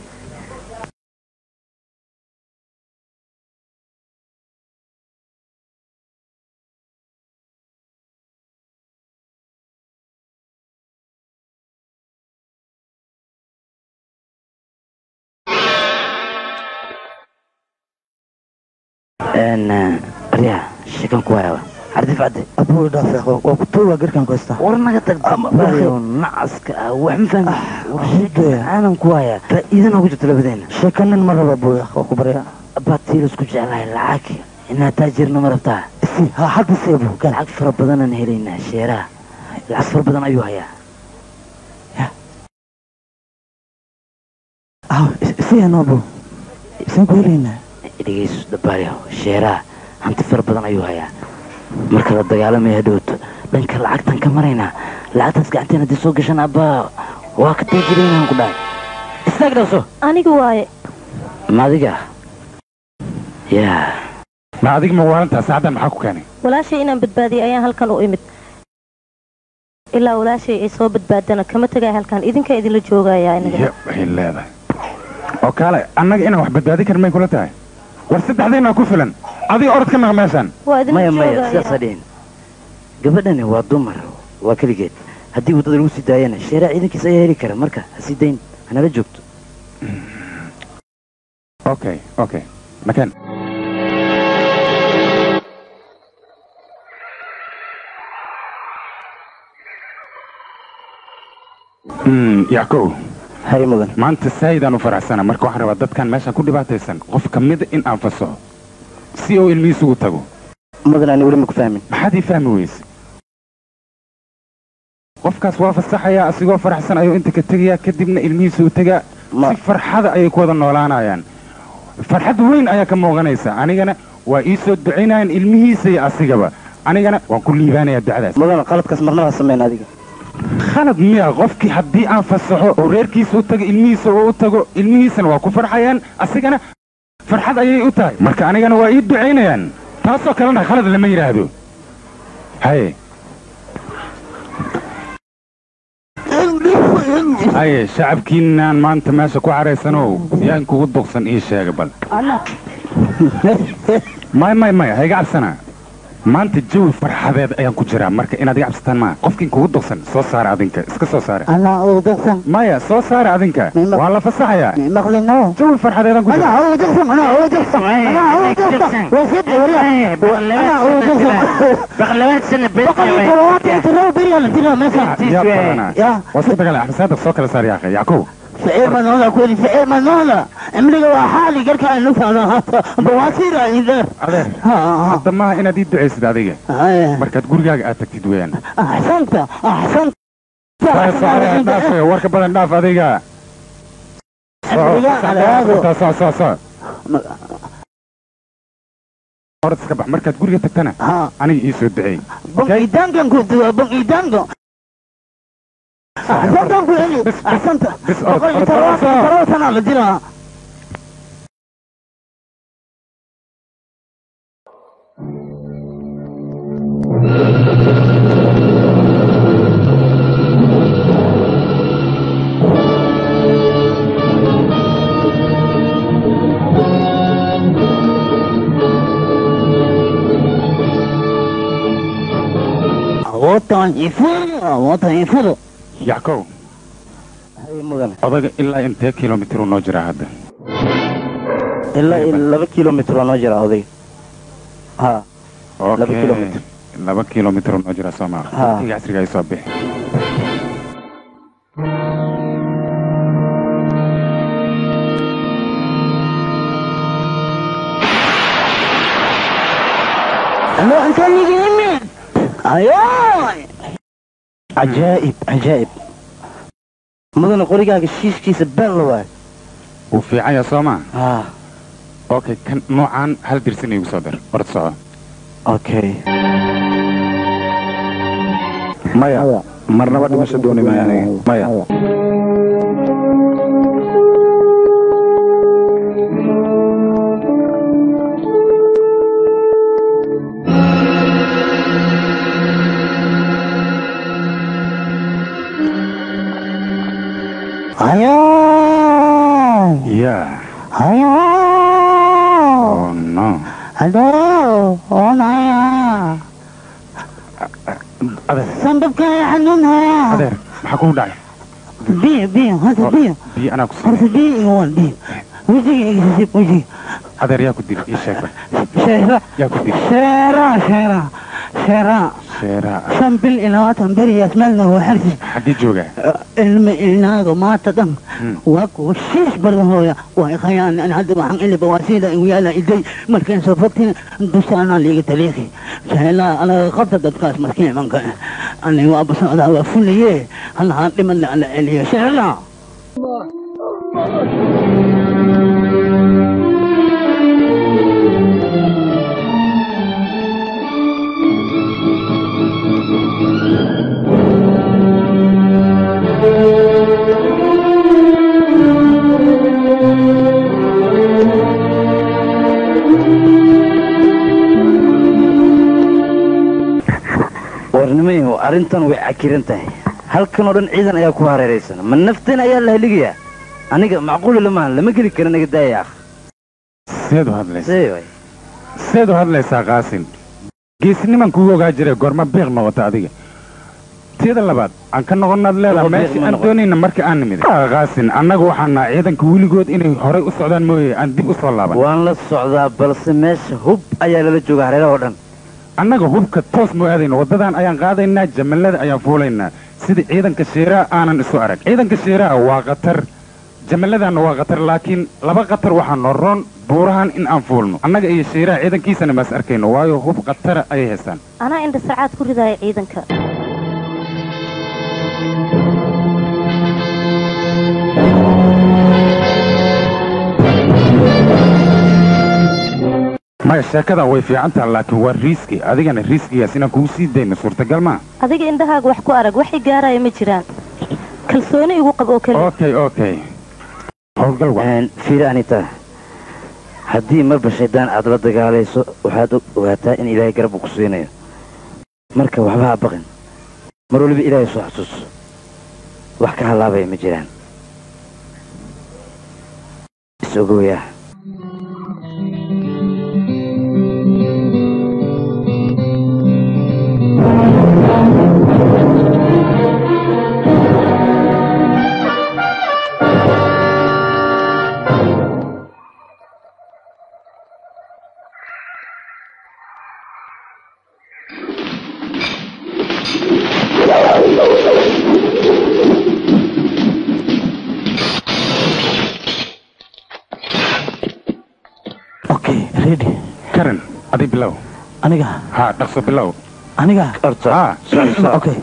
baryaa sheekan ku hayaaba xardif cadde abuu dhaaf waa ku tuuga garkaan ku haystaa war naga tag baryo nacaska ah wax ma fahmi war sheekan aanan ku hayaa faa'iidana ugu jirto labadeena sheekanin ma raba buu waa ku baryaa baatiil isku jeclahay lacag inaa taajirna ma rabtaa si ha hadda see buu kan lacag fara badanaan helaynaa sheeraha lacag fara badan ayuu hayaa ah si anoobu isaan ku helaynaa dhegeyso dabaaryaho sheeraha hanti fara badan ayuu hayaa marka la dagaalamaya hadhowto dhanka lacagtan ka maraynaa lacagtaas gacanteen haddii soo gashan abbaa waa ka taajiraynaan ku dhahay istaag dhawso aniga waaye ma adiga yaa ma adiga ma waalantaa saacaddan maxaa ku keenay walaashay inaan badbaadiyay ayaan halkan u imid ilaa walaashay ay soo badbaadana kama tegaya halkan idinkaa idinla joogayaa inaga ya waxay leedahay oo kaale annaga inaan wax badbaadi karin may kula tahay war saddexdaynaa ku filan adiga orod ka naqa meeshaan waa idinla maya maya joogaya sidaasa dhihin gabadhani waa dumar waa keligeed haddii waddada lagu sii daayana sheeraha ciidankiisa ayaa heli kara marka ha sii dayn hanala joogto okay okay makan Mm, yackow hay mudan maanta saayidaan u faraxsana marka waxaan rabaa dadkan meeshaan ku dhibaataysan qof ka mida in aan fasaxo si uu ilmihiisugu tago mudan ani weli ma ku fahmin maxaad ii fahmi weyse qofkaas waa fasaxayaa asigoo faraxsan ayuu inta ka tegayaa kadibna ilmihiisu u tegaa si farxada ayay ku wada noolaanayaan farxad weyn ayaa ka muuqanaysa anigana waa ii soo ducaynayaan ilmihiisa iyo asigaba anigana waan ku liibaanayaa ducadaas mudan qaladkaas marnaba ha samayn adiga khalad miya qofkii haddii aan fasaxo oo reerkiisa u tago ilmihiisa oo u tago ilmihiisana waa ku farxayaan asigana farxad ayay u tahay marka anigana waa ii ducaynayaan taasoo kalena khalad lama yidhaahdo haye haye shacabkiinaan maanta meesha ku caraysanow yaan kugu duqsan ii sheega bal may may may ha iga cabsanaa maanta jawi farxadeed ayaan ku jiraa marka inaad iga cabsataan maa qofkiin kugu duqsan soo saara adinka iska soo saara أنا أودخن maya soo saara adinka waa la fasaxayaa مغلنا jawi farxadeedaan ku أنا jira أودخن أنا أودخن أنا أودخن وسيد ولا أنا أودخن بقلوات سنة بقى الكروات ترى بريال ترى مثلا yaa badanaa يا waa si dagaal axsaada soo kala saar yaaqe yacquub في من هذا كل في من هذا املي وحالي قال كان نفع بواسير عندنا adeer hadda maaha inaad ii ducaysid adiga markaad gurigaaga aad tagtid weeyaan أحسنت أحسنت Saar, saar, dhaaf warka badan dhaaf adiga أمريكا على هذا soo soo soo orad iska bax markaad guriga tagtana aniga ii soo duceey بنقيدانكم كنت بنقيدانكم أحسنت أنكم أحسنت بس orod بقول orod تروات orod تروات أنا بدينا motan ifudo motan ifudo yackow haye mudan odaga ilaa intee kilomitir uu noo jiraa hadda ilaa iyo laba kilomitr waa noo jira odayga ha laba Okay. kilomitr laba kilomitir uu noo jiraa soo maa Ha. waqtiga casriga ay soo bixi Ano ang kaligimit? Ayoy! cajaa'ib cajaa'ib mudana qorigaaga shiishkiisa been la waayo wuu fiican yahay soo maa ha okay kan noocaan hal dirsin igu soo dir orod soco okay maya marnaba dhimasho dooni maayo aniga maya Ayoy! yeah Ayoy! oh no Hello! Oh, naya! adeer Sambabka xanuun haya! adeer maxaa kugu dhacay Biyo, biyo, horta biyo. biyo anaa ku Horta siinay biyo iga wan, biyo. Wejiga iga sisib, wejiga. adeer yaa ku dili ii sheeg Sheera, yaa ku dili sheera, sheera, sheera. sheeraa Shan bil iyo labaatan beriyaas meelna waa xarsi. xaggee joogaa ilma ilnaaga maanta dhan Hmm. waa kuwa shiish badan hooya waa ikhayaan an hadda waxaan iliba waa sida igu yaala iday markaan soo fogtin dushaanaa liiga taliiqi sheelaa anaga qabta dadkaas maskiin imanka aniga waa basocdaa waa fulaye halahaan dhimanle ala celiyo sheelaa warnimayahu arrintan way cakiran tahay halkan oo dhan ciidan ayaa ku hareeraysan ma nafteen ayaa la heligayaa aniga macquuli lamahan lama geli kara naga daaya akh seed u hadlaysaa see waay seed u hadlaysaa qaasin geesniman kugu ogaa jire goorma beeq noqota adiga tiyada labaad aan ka noqonaad leedaha Beeq meeshii ma aan noqon. doonayna marka aan nimid Ah, qaasin annaga waxaan nahay ciidanka weligood inay horay u socdaan mooye aan dib u soo laaban waan la socdaa balse meesha hub ayaa lala jooga hareeraha oo dhan annaga hubka toos moo aadayna waddadan ayaan qaadaynaa jamallada ayaan fuulaynaa sida ciidanka sheeraha aanan isu arag ciidanka sheeraha waa khatar jamalladaanna waa khatar laakiin laba khatar waxaa noo roon buurahan in aan fuulno annaga iyo sheeraha ciidankiisana maas arkayno waayo hub khatara ayay haystaan anaa indha sacaad ku ridaya ciidanka maya sheekadan way fiican taha laakiin waa riiski adigana riiskigaas inaan kugu sii dayno suurtagal maa adiga indhahaaga wax ku arag waxay gaaraya ma jiraan kalsooni igu qab oo keliya okay okay howlgal wa fiiri anita haddii marba shaydaan aad la dagaalayso waxaad og- ogaataa in ilaahay garab uu ku siinayo marka waxba ha baqin mar waliba ilaahay soo xasuus wax ka halaabaya ma jiraan is ogowayaa okay ready karan adi bilow aniga ha dhaqso bilow aniga ha okay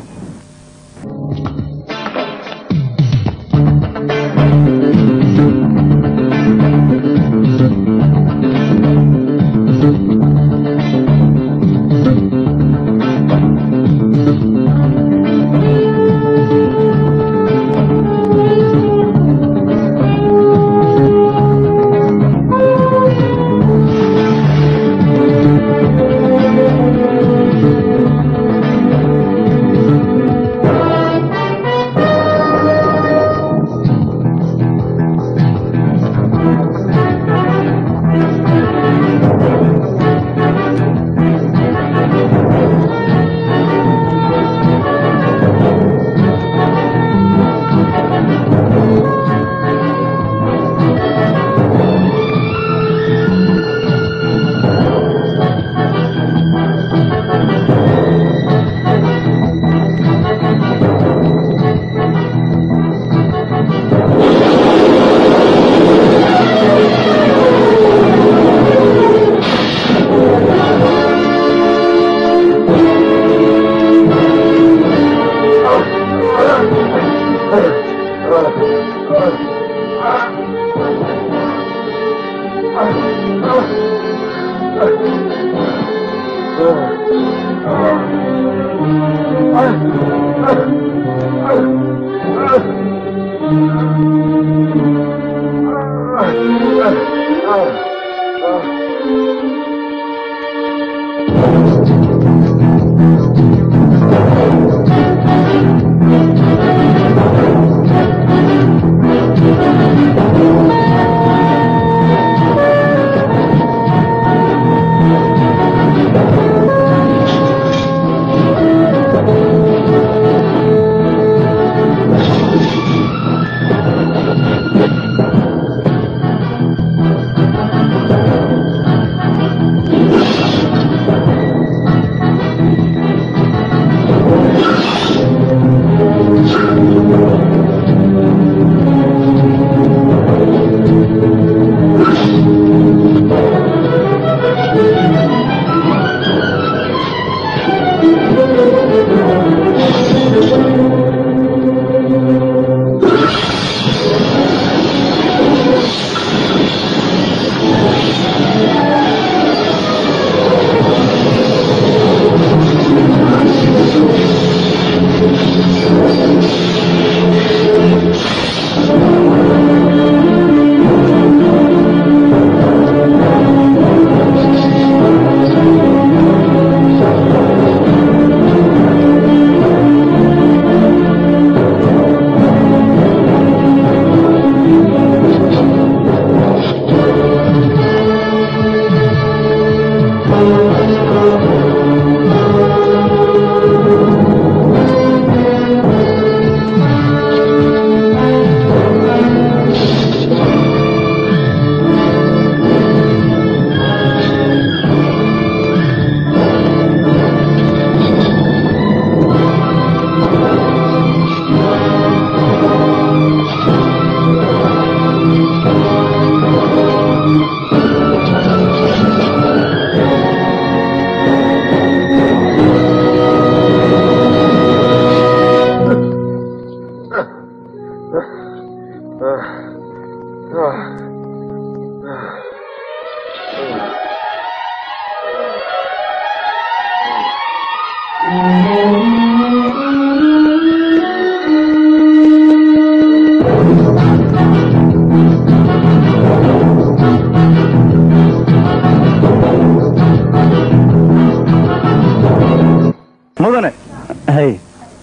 mudane hay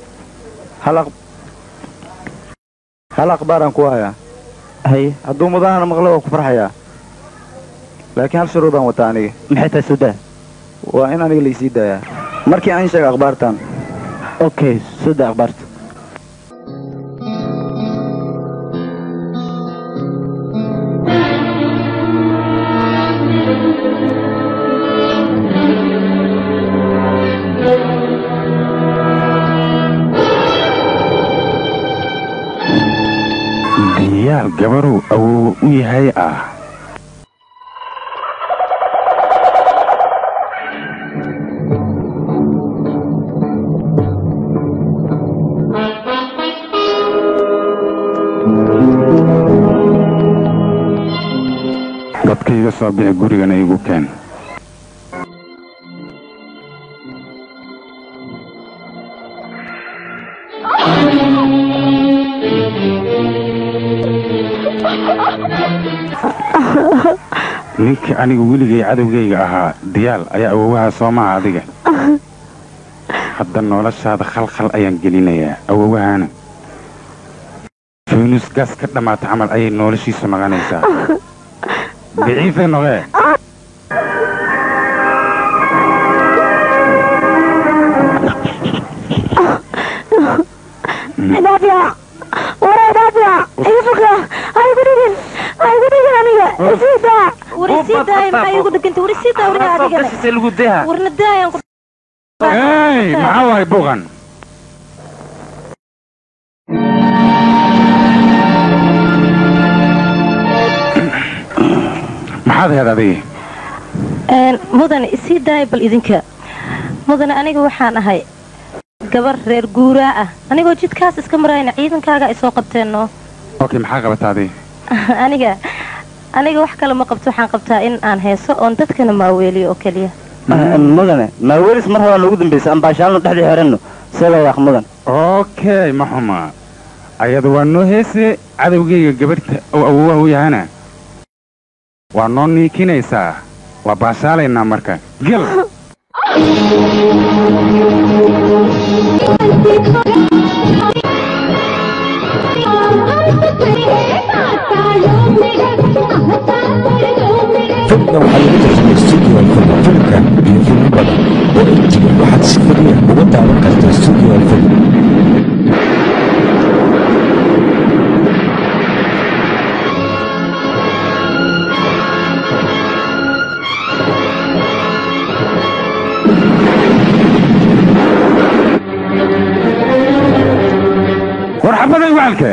hal aq- hal akhbaaraan ku hayaa hay hadduu mudanana maqlo waa ku farxayaa laakiin hal shuruudaan wataa aniga maxay tahay sudaa waa in aniga laysii daayaa markii aan sheega akhbaartan okay suda akhbaarta diyaal gabaruu awoow u yahay ah dadkayga soo bixi gurigana igu keen ninkii aniga weligay cadowgayga ahaa diyaal ayaa awowaha soo maha adiga hadda noloshaada khalkhal ayaan gelinayaa awowahana faynuus gaas ka dhammaata camal ayay noloshiisu noqonaysaa biciife noqee daafiya waraa daafiya iga foga ha igu dhigin ha igu dhigin aniga isii daa war isii daaya maxaa igu dheganta war isii daa wariga adigana warna daayaan ku hey maxaa waay buuqan maxaad ahayd adiga Een, mudane isii daaya bal idinka mudane aniga waxaan ahay gabar reer guuraa ah anigoo jidkaas iska marayna ciidankaaga ay soo qabteenno okay maxaa qabataa adii aniga aniga wax kale ma qabto waxaan qabtaa in aan heeso oon dadkana maaweeliyo oo keliya mudane maawelis mar horaan ugu dambaysa aan baashaalno dhexdii xeranno see la yaaq mudan okay ma xuma ayada waa noo heese cadowgayga gabadhta oo awowaha u yahana waa noo niikinaysaa waa baashaalaynaa marka gel filimkan waxaa lagu tarjumay studio alfilm filimkan iyo filmo badan oo intiga waxaad si keliya uga daawan kartaa studio alfilm war xabaday wacalka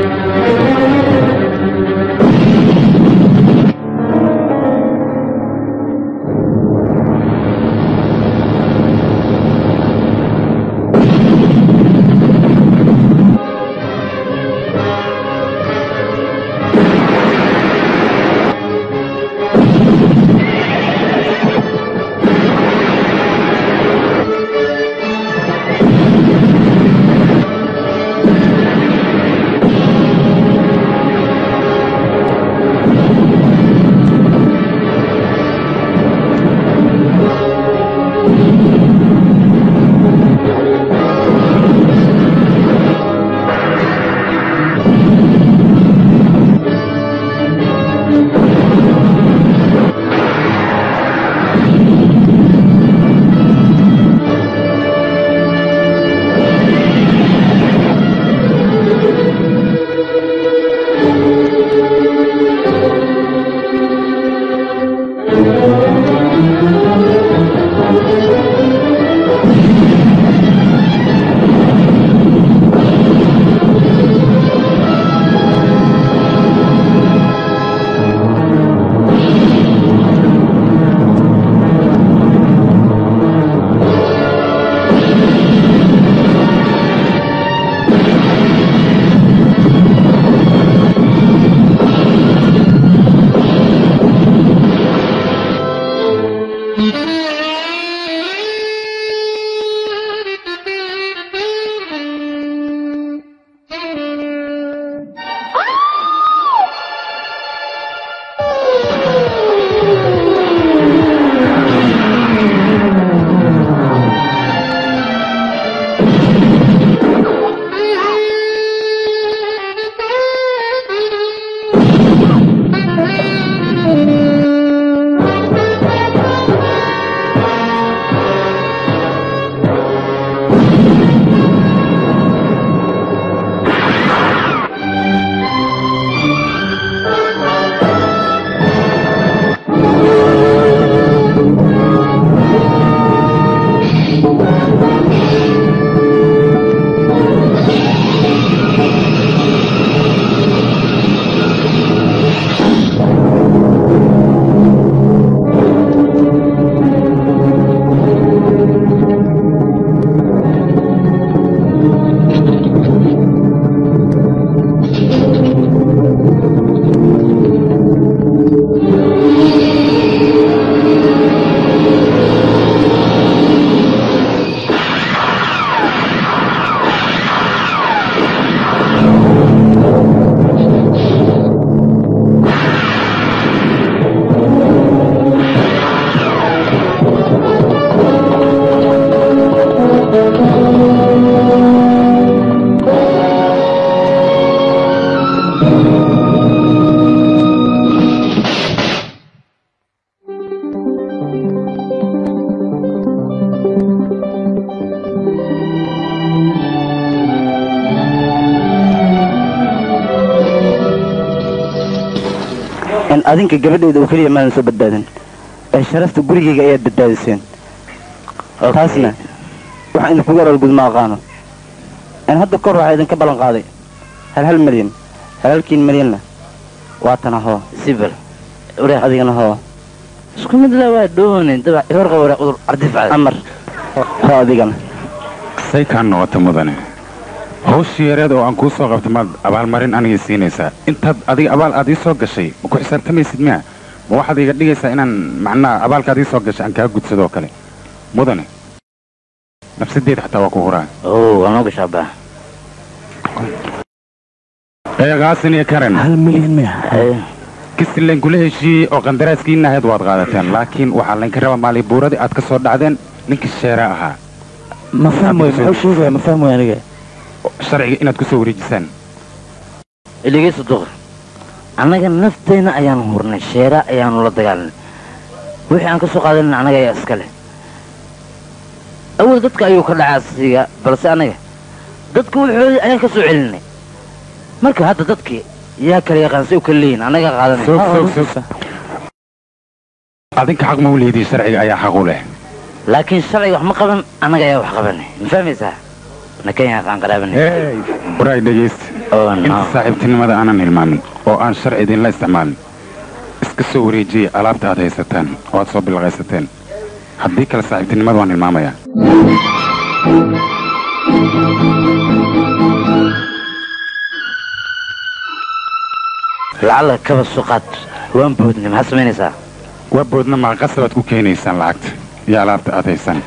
in adinka gabadheeda oo keliya maadan soo badbaadin ee sharafta gurigayga ayaad badbaadiseen taasna waxaan idinkuga arargud ma aqaano in hadda kor waxaa idinka ballan qaaday hal hal milyan halhalkiin milyanna waa tana hoo sibir wareeq adigana hoo isku mid la waa dhoonin dabac ibar qabo wareeq udur ardifcada amar hoo adigana say kaa noqota mudane hawshii yareed oo aan kuu soo qabta maad abaalmarin anigay siinaysaa intaad adiga abaal aad ii soo gashay ma ku xisaabtamaysid miya ma waxaad iga dhigaysaa inaan macnaha abaalkaad ii soo gashay aan kaa gudsadoo kale mudane nafsadeed xataa waa ku huraa oo waa noo gashaa baa eegaasin iyo karen hal milyan miya kisti layn kula heshiiyey oo qandaraaskiina ahayd waad qaadateen laakiin waxaa laynka rabaa maalibuuradii aad ka soo dhacdeen ninkii sheeraa ahaa ma fahmoy muxuu sheegaya ma fahmoy aniga sharciga inaad ku soo wareejisaan iligayso duqr annaga naftayna ayaanu hurnay sheera ayaanu la dagaalanay wixii aan ka soo qaadanayna annaga ayaa iska leh awal dadka ayuu ka dhacaa asiga balse annaga dadka wuxoodii ayaan ka soo celinay marka hadda dadkii yaa kala yaqaan say u kala leeyihin annaga soog soog qaadanay soog adinka xaq ma u leedihi sharciga ayaa xaq u leh laakiin sharciga wax ma qaban annaga ayaa wax qabanay ma fahmaysaa nakenya qaan qaraabanay hey waraay dhegaysta Oh, no. inta saaxiibtinimada aanan hilmaamin oo aan sharci idinla isticmaalin iska soo wareejiyey alaabta aad haysataan oo aad soo bilaqaysateen haddii kale saaxiibtinimada waan hilmaamayaa lacala kaba suqaad waan boodnay maxaad samaynaysaa waa boodna maqasabaad ku keenaysaan lacagta iyo alaabta aad haysaan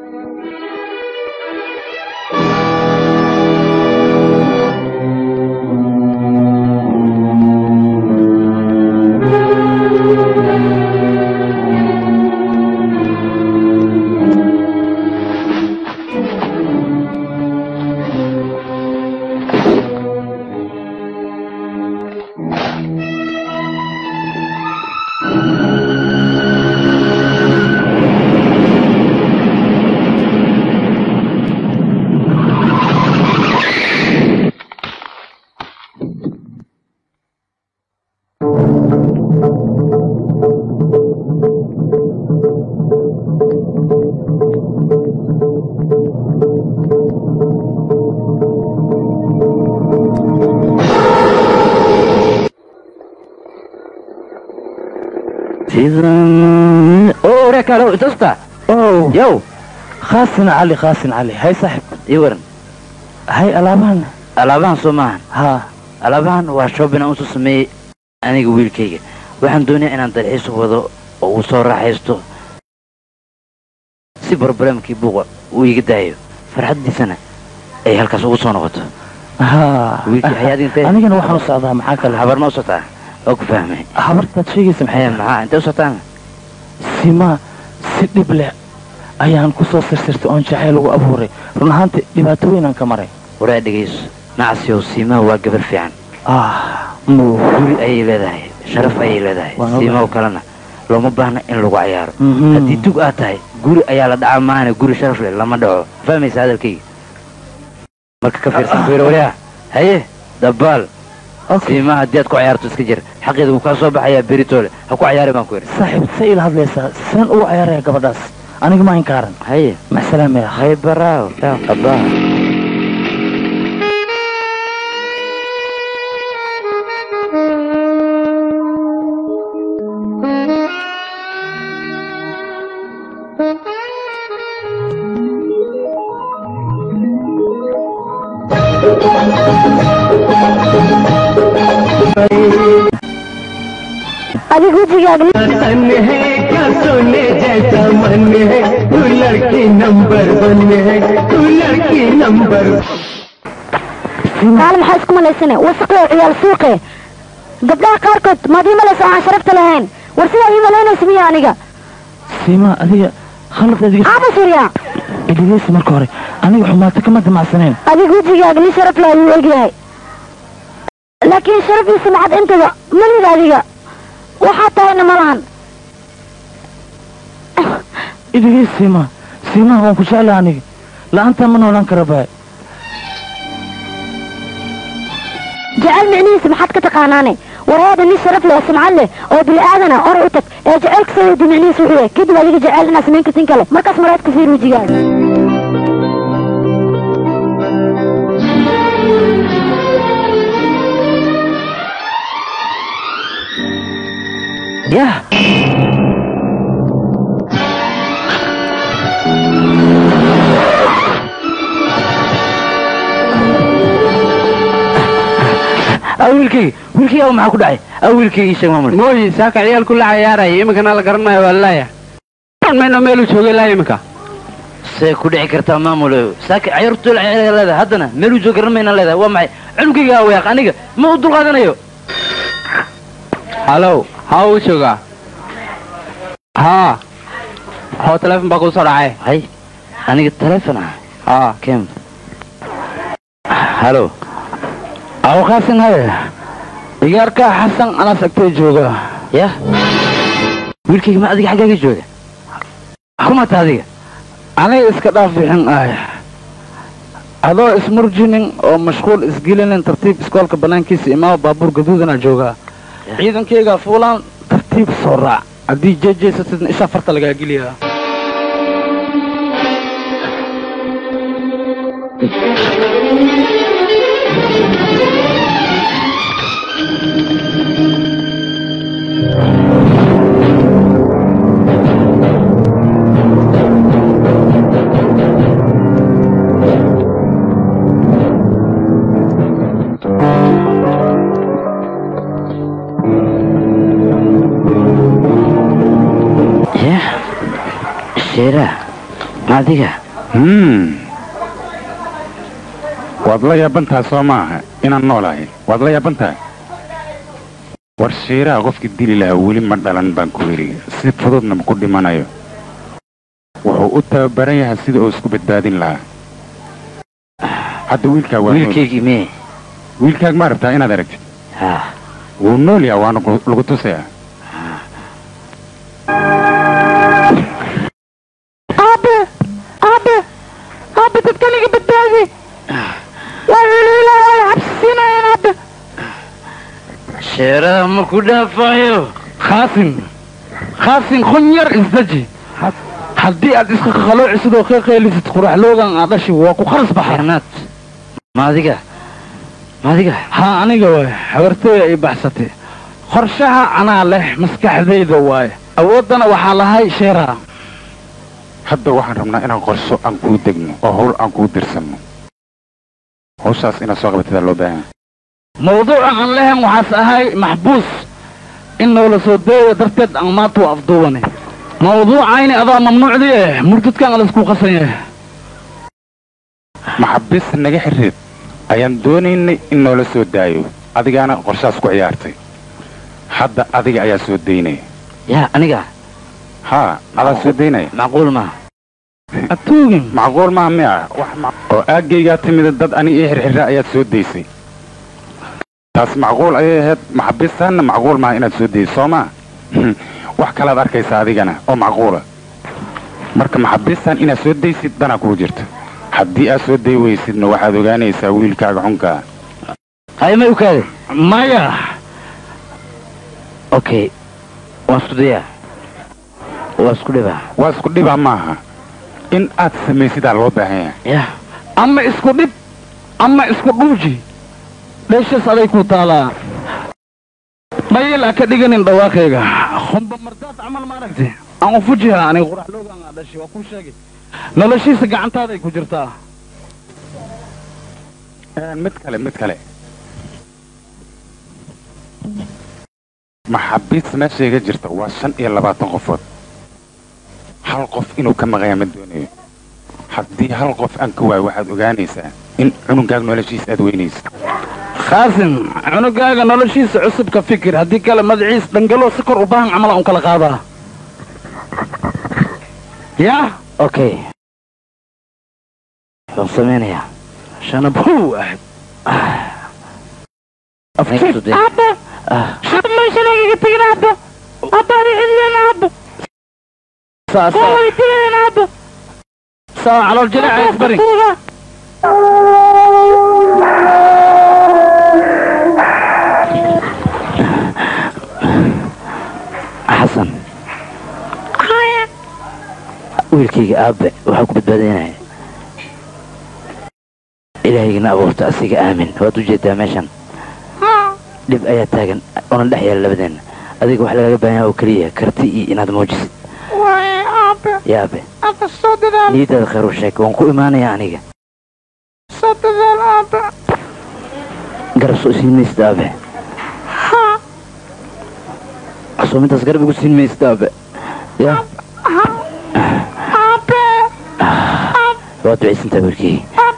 oo reekalo itusta oh yow khaasin cali khaasin cali hay saaxib ii waran hay alaabahan alaabahan soo maahan haa alaabahan waa shoobin aan usoo sameeyey aniga wiilkayga waxaan doonayaa inaan dalxiis u wado oo uu soo raaxaysto si barbaramkii buuqa uu iga daayo farxaddiisana ay halkaas ugu soo noqoto haa wiilkii hayaad intee anigana waxaan u socdaa maxaa kale habar ma u socotaa oo ku fahmay habartaad sheegaysa maxay maxay maxaa intee u socotaan simaa si dhib leh ayaan ku soo sirsirtay oon jacayl ugu abuuray run ahaantii dhibaato weynaan ka maray waraa dhegayso nacasiyow siimaha waa gabar fiican ah muu guri ayay leedahay sharaf ayay leedahay Waan ogahay. siimaha kalena looma baahna in lagu cayaaro Mhm. haddii tug aad tahay guri ayaa la dhacaa maahane guri sharaf leh lama dhaco fahmaysa hadalkayga marka ka fiirsan ku yidhi waryaa haye dabaal siimaha haddii aad ku cayaarto iska jir xaqeeda wuu kaa soo baxayaa beritoole ha ku cayaari baan ku yidhi saaxiib say ila hadlaysaa seen ugu cayaaraya gabadhaas aniga ma inkaaran haye maxsalaam ya hay baraaw yaa qabaa adiga wejigaaga तन है क्या सोने जैसा मन है तू लड़की number one है तू लड़की number kaale maxaa isku malaysane wasaqe ciyaal suuqe gabdhaha qaarkood maad ii malaysa aan sharafta lahayn war sidaa ii malaynaysa miya aniga siima adiga khalad adiga ama surya dhegeysa marka hore aniga xumaato kama damacsaneen adiga wejigaaga nin sharaf leh ayuu egyahay laakiin sharafiisa maxad intaba malid adiga waxaa tahayna ma lahan idigeys siima siimaha waan ku jeclaa aniga la-aantaa ma noolaan kara baay jecel micnihiisa maxaad ka taqaanaane wareeda nin sharaf leh oo sumcad leh oo bini aadana oray u tag ee jecelka soo weydi micnihiisa wuxuu yahay kadib adiga jecel inaad samayn kartin kale markaas maraad ka fiir wejigaaga yah wiilkayga wiilkayga maxaa ku dhacay a wiilkayga ii sheeg maamul mooyi saaka ciyaalku la cayaaraya iminkana la garanayo waa laaya mayno meeluu joogay laa iminka see ku dhici kartaa maamul saaka cayaartu leedahay haddana meeluu soo garan mayna leedahay waa maxay cunugayga weeq aniga ma u dulqaadanayo halow haa uu joogaa haa hoo teleefon baa kuu soo dhacay hay aniga teleefon ah haa kem halo aw qaasin haye igaarkaa xasan anas agtee jooga yah wiilkayga ma adiga xaggaaga jooga kumata adiga aniga iska dhaaf bixin ah adoo ismurjinin oo mashquul isgelinin tartiib iskoolka bannaankiisa imaama baabuur gaduudana joogaa ciidankayga fuulaan tartiib soo raac haddii jeejeysatidna isha farta lagaa geliyaa yah sheera ma adiga hmm waad la yaabantaha soo maaha inaan noolahay waad la yaabantaha war shiiraha qofkii dili lahaa weli ma dhalan baan ku yidhi si fududna ma ku dhimanayo wuxuu u tababaran yahay sida uu isku badbaadin lahaa hadda wiilkaa waa nool. wiilkaygii mee wiilkaag ma rabtaa inaad aragtid ha wuu nool yaha waana ku- lagu tusayaa aabe aabe aabe dadkaniga badbaadi waa hiliila waa xabsi siinayaan aabe sheeraha ma ku dhaafayo khaasin khaasin kun yar isdaji haddii aad iska khaloocisid oo qeeqeelisid quraxloogan aad dhashi waa ku kharas baxay xernaad ma adiga ma adiga haa aniga waay habartooya ay baxsatay qorshaha anaa leh maskaxdayda waaye awooddana waxaa lahay sheeraha hadda waxaan rabnaa inaan qorsho aan kuu degno oo hawl aan kuu dirsanno hawshaas inaad soo qabatadaa loo baahan mawduuca aan lehen waxaas ahay maxbuus in noola soo deeyo darteed aan maanta u afduubane mawduucayni adaa mamnuucdii eh murdadkan alaisku qasan yahay maxabis naga xirreed ayaan doonaynay in noola soo daayo adigaana qorshaas ku ciyaartay hadda adiga ayaa soo daynaya yaa aniga haa adaa soo daynaya macquul maaha atuugin macquul maaha miya wax ma- oo aaggaygaa timida dad ani ii xirxirra ayaad soo daysay taas macquul ayay ahayd maxabistaanna macquul maaha inaad soo dayso soo maa wax kalaad arkaysa adigana oo macquula marka maxabistaan inaad soo daysid danaa kuu jirta haddii aad soo day weysidna waxaad ogaanaysaa wiilkaaga xunkaa hay may u kaade maya okay waan isku dayaa waa isku dhibaa waa isku dhibaa maaha in aad samaysidaa loo baahan yahay yah ama isku dhib ama isku dhuuji dheeshaas aday ku taalaa mayil ha ka dhiganin dhawaaqayga humba mardaad camal ma aragti aan u fujiha aniga quraxloogan aa dhashay waa kuu sheegay noloshiisa gacantaaday ku jirtaa mid kale mid kale maxabiis meeshayga jirta waa shan iyo labaatan qofood hal qof inuu ka maqaya ma doonayo haddii hal qof aan ka waayo waxaad ogaanaysaa in cunugaaga noloshiisa aad weynaysa khaasin cunugaaga noloshiisa cusub ka fikir haddii kale magaciis dhangaloo si kor u baahan camala un kala qaadaa yah okay waan samaynayaa shanabow ahayd aniga isku day aabe ah aabe meeshan igaga tegin aabe aabe adi cidiyeen aabe saas waa weydiiyeen aabe saa calool jileeca isbari xasan wiilkayga aabe waxaa ku badbaadaynaya ilaahaygiina abuurta asiga aamin waad u jeedaa meeshan dhib ayaa taagan oona dhex yaala labadeenna adiga wax lagaga baahan yaha oo keliya karti iyo inaad muujisid waaye aabe yaa aabe aabe soo dadaal niyadaada khayr u sheeg waan ku imaanayaa aniga soo dadaal aabe garab soo siin maysid aabe soo mintaas garab igu siin maysid aabe ya waad ducaysantaa wiilkii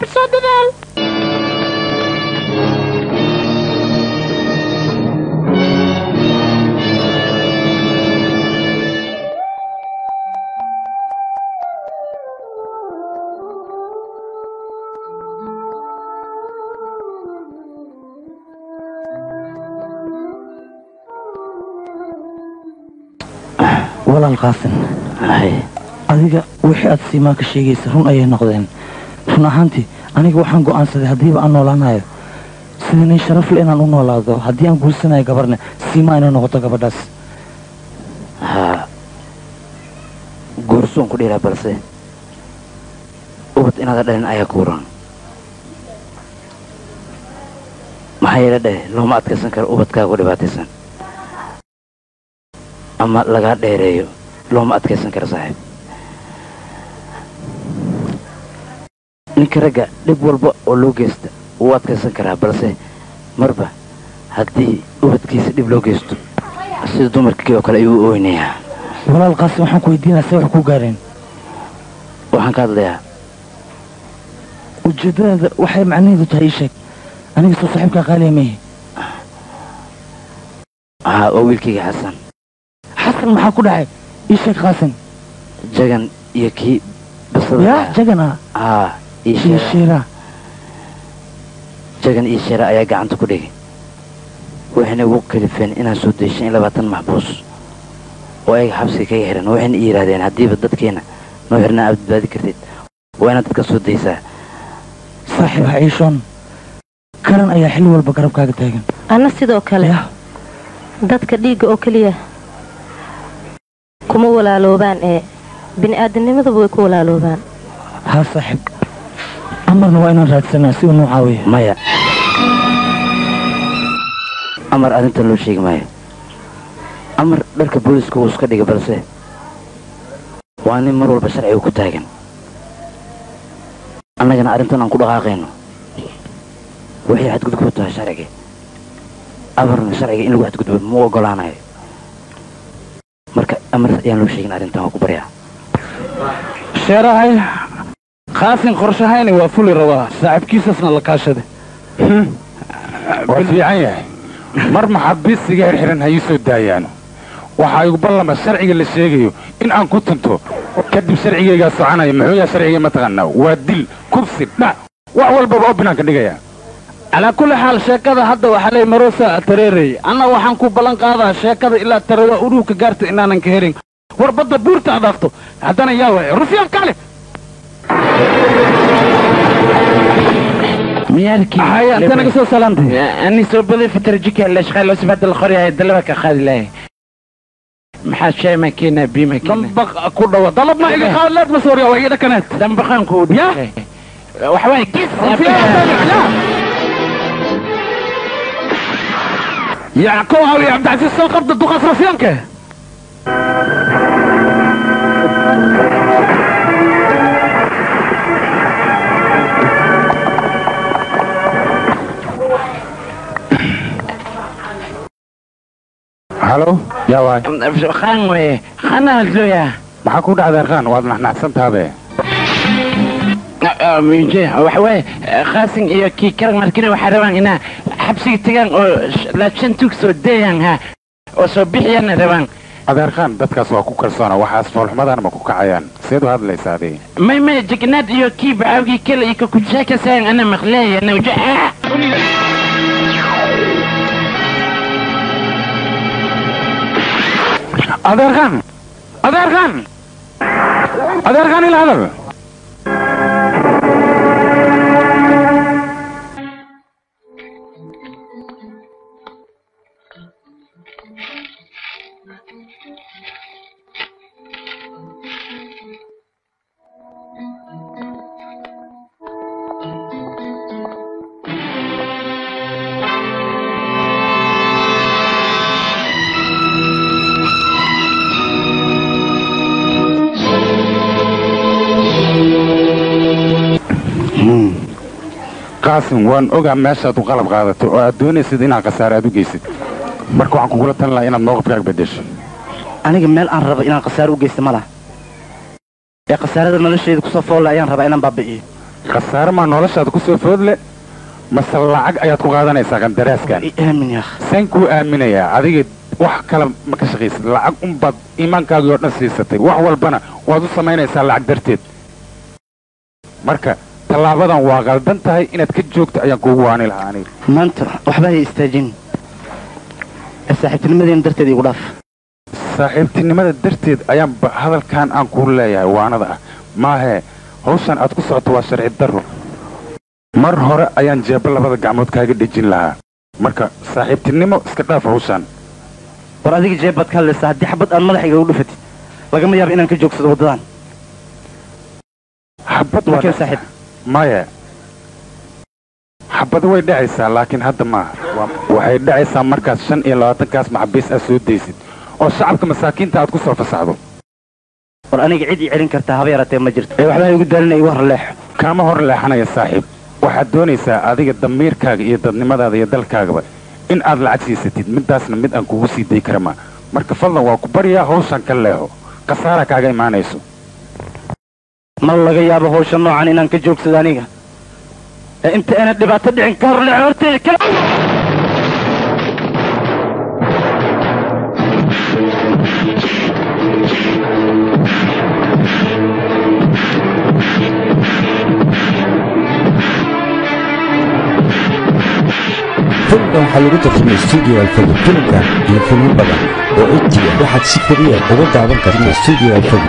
walaal qaasin adiga wixii aad siimaa ka sheegaysa run ayay noqdeen run ahaantii aniga waxaan go'aansaday haddiiba aan noolaanayo sida nin sharaf le inaan u noolaado haddii aan guursanayo gabarne siimaa inay noqoto gabadhaas haa guursoon ku dhiraa balse ubad inaada dhalin ayaa ku waran maxaa yeele dheh looma adkaysan karo ubadkaaga ku dhibaataysan ama lagaa dheereeyo looma adkaysan karo saaxiib ninka ragga dhib walba oo loo geysta wuu adkaysan karaa balse marba haddii ubadkiisa dhib loo geysto sida dumarkii oo kale ayuu u oynayaa walaal qaasin waxaan ku weydiinaya se wax ku gaareen waxaan ka hadlayaa ujeeddadaada waxay macnaheedu tahay ii sheeg aniga soo saaxiibkaa qaaliya meehi haa waa wiilkayga xasan xasan maxaa ku dhacay ii sheeg qaasin jagan iyo kii basada yaa ahaa. jagan ah haa iyo iyo sheera shiira jagan iyo sheera ayaa gacanta ku dhigay waxayna ugu kalifeen inaan soo dayshan in labaatan maxbuus oo ayaga xabsiga kaga xihan waxayna ii yidhahdeen haddiiba dadkeena noo xirnaa aad badbaadi kartid waa inaad dadka soo daysaa saaxiib ha iishoon karan ayaa xilli walba garabkaaga taagan anna sidoo kale dadka dhiigga oo keliya kuma walaaloobaan ee bini'aadamnimadaba way ku walaaloobaan haa saaxiib amarna waa inaan raadsanaa si uu noo caawiyo maya amar arrintan loo sheegi maayo amar dharka booliska wuu iska dhigay balse waa nin mar walba sharciga ku taagan annagana arrintan aan ku dhaqaaqayno waxay xadgudub ku tahay sharciga amarna sharciga in lagu xadgudbo ma u ogolaanayo marka amar ayaan loo sheegin arrintan waa ku baryaa sheerahay qaasin qorshahayni waa fuli rabaa saaxiibkiisasna la kaashade waa fiican yahay mar maxaabiistiga xirxiran ha ii soo daayaano waxaa igu ballama sharciga la sheegayo in aan ku tunto kadib sharcigaygaa soconaya muxuu yahay sharciga mataqaanaa waa dil kubsi dhac wax walbaba oo binaanka dhigaya calaa kulli xaal sheekada hadda waxaa leey marosa tareerey anna waxaan ku ballan qaadaa sheekada ilaa tarewa uruuka gaarta inaanan ka helin war badda buurta aad dhaafto haddana yaa waay rufyaan kaale ميالكي هيا انت انا قصة سلامتي اني سو بدي فتر جيكا الاشغال لو سبعت الخري هاي دلبك اخذ لي محل شيء ماكينة بي ماكينة دنبق كل طلب ما إلي خالد مسوريا وإيدا كانت دنبقان كود يا وحواي كيس يا كوها يا عبد العزيز سوق قبض الدقاس رفيانك halo yaa waay خان وي خان هزلويا maxaa ku dhacday arkaan waad naxnaxsantaabe waxawaaye khaasin iyo kii karan markina waxaa rabaan inaa xabsiga tagaan oo laabshan tuug soo dayaan ha oo soo bixiyana rabaan adeerkaan dadkaas waa ku kalsoona waxaas foolxumadaan ma ku kacayaan seed u hadlaysa adii may may jignaad iyo kii bacaawgii kale iyo ka kujaakasaan ana maqleeya nawja adeerkaan adeerkaan adeerkaan ila hadal qaasim waan ogaa meeshaad u qalab qaadato oo aad doonaysid inaad khasaare aad u geysid marka waxaan kugula talin lahaa inaad mowqifkaaga beddesho aniga meel aan rabo inaan khasaare u geysto ma laha ee khasaarada nolosheeda kusoo foolle ayaan rabaa inaan baabi'iyo khasaare maa noloshaada ku soo foodle mase lacag ayaad ku qaadanaysaa qandaraaskan aamin yaa saan kuu aaminayaa adiga wax kale ma ka shaqaysid lacag unbaad iimaankaagii oo dhan siisatay wax walbana waad u samaynaysaa lacag darteed marka tallaabadan waa qaldan tahay inaad ka joogto ayaan kuugu waani lahaa aniga maanta waxba hay istaajin ee saaxiibtinimadeena darteed igu dhaaf saaxiibtinimada darteed ayaanba hadalkan aan kuu leeyahay waanada ah maahee hawshan aad ku socoto waa sharci darro mar hore ayaan jeebba labada gacmood kaaga dhejin lahaa marka saaxiibtinimo iska dhaaf hawshan war adiga jeeb baad ka hadlaysaa haddii xabad aan madaxayga u dhufatid lagama yaabo inaan ka joogsado waddadan xabad Laakiin saaxiib maya xabado way dhacaysaa laakiin hadda maaha Waa- waxay dhacaysaa markaad shan iyo labaatankaas maxabiis aad soo daysid oo shacabka masaakiinta aad ku soo fasaxdo war aniga cid ii celin kartaa haba yaraatee ma jirto ee waxba igu daalina igu horleexo kaama hor leexanaya saaxiib waxaad doonaysaa adiga damiirkaaga iyo dadnimadaada iyo dalkaagaba in aad lacag siisatid midaasna mid aan kugu sii day kara maa marka fadlan waa ku baryaa hawshan ka leexo khasaara kaaga imaanayso ma laga yaabo hawsha noocan inaan ka joogsado aniga ee inta aanad dhibaato dhicin ka horleexo horteeda kala filimkan waxaa lagu tartamay studio alfadi filimkan iyo filmo badan oo etiya waxaad si keliya uga daawan kartaa studio alfadi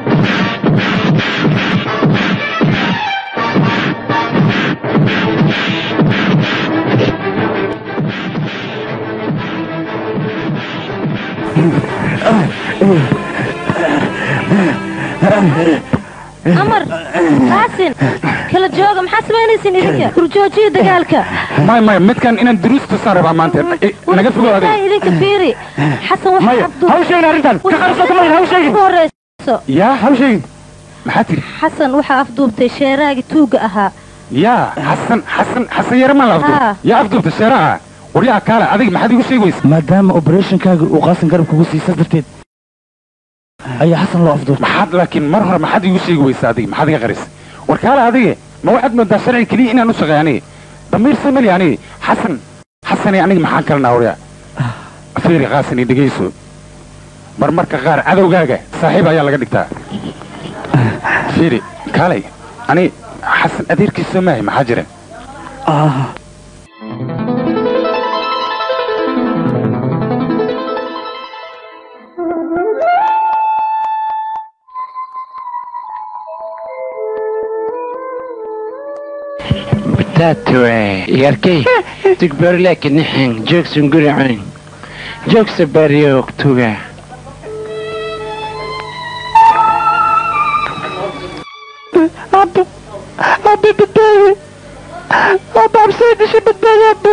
amar qaasin kala jooga maxaa samaynaysin idinka hurjoojiya dagaalka maya maya midkan inaan duruusta saan rabaa maanta I- naga fogow Taa adiga idinka fiiri xasan wax Maya, abdu ha u sheegin arrintan. Ka qarsoota maya, ha u sheegin. Ugu horeyso yaa ha u sheegin maxaa tiri xasan waxaa afduubtay sheeraagii tuuga ahaa yaa xasan xasan xasan yare maa la Haa. afduub yaa afduubta sheeraha waryaa kaale adiga maxaad igu sheegi weysa maadaama operationkaaga uu qaasan garab kugu siisas darteed ayaa xasan loo afduubtay maxaad laakiin mar hore maxaad igu sheegi weysa adiga maxaad iga qarisay war kaale adige ma waxaad moodaa sharci keliya inaan u shaqeey aniga damiir sameli aniga xasan xasani aniga maxaan kalnaa waryaa fiiri qaasani dhegayso marmarka qaar cadowgaaga saaxiib ayaa laga dhigtaa fiiri kaalay ani xasan adeerkiisa maahay maxaa jira Tatue, yarkay, tugbarlek nixin, joogsan guricin, joogsa baryoog tuga. Abbo, abbo badbaadi. Abbo absay dishay badbaadi abbo.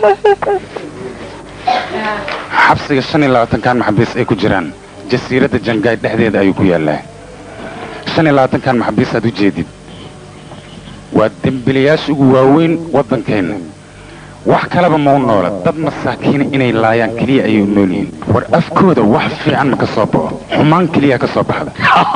xabsiga shan iyo labaatankan maxabiis ay ku jiraan jasiiradda jangaay dhexdeeda ayuu ku yaallaa shan iyo labaatankan maxabiis aad u jeedid waa dembilayaasha ugu waaweyn waddankeenna wax kaleba ma u noola dad masaakiina inay laayaan keliya ayay u nool yihiin war afkooda wax fiican ma ka soo baxo xumaan keliya ka soo baxda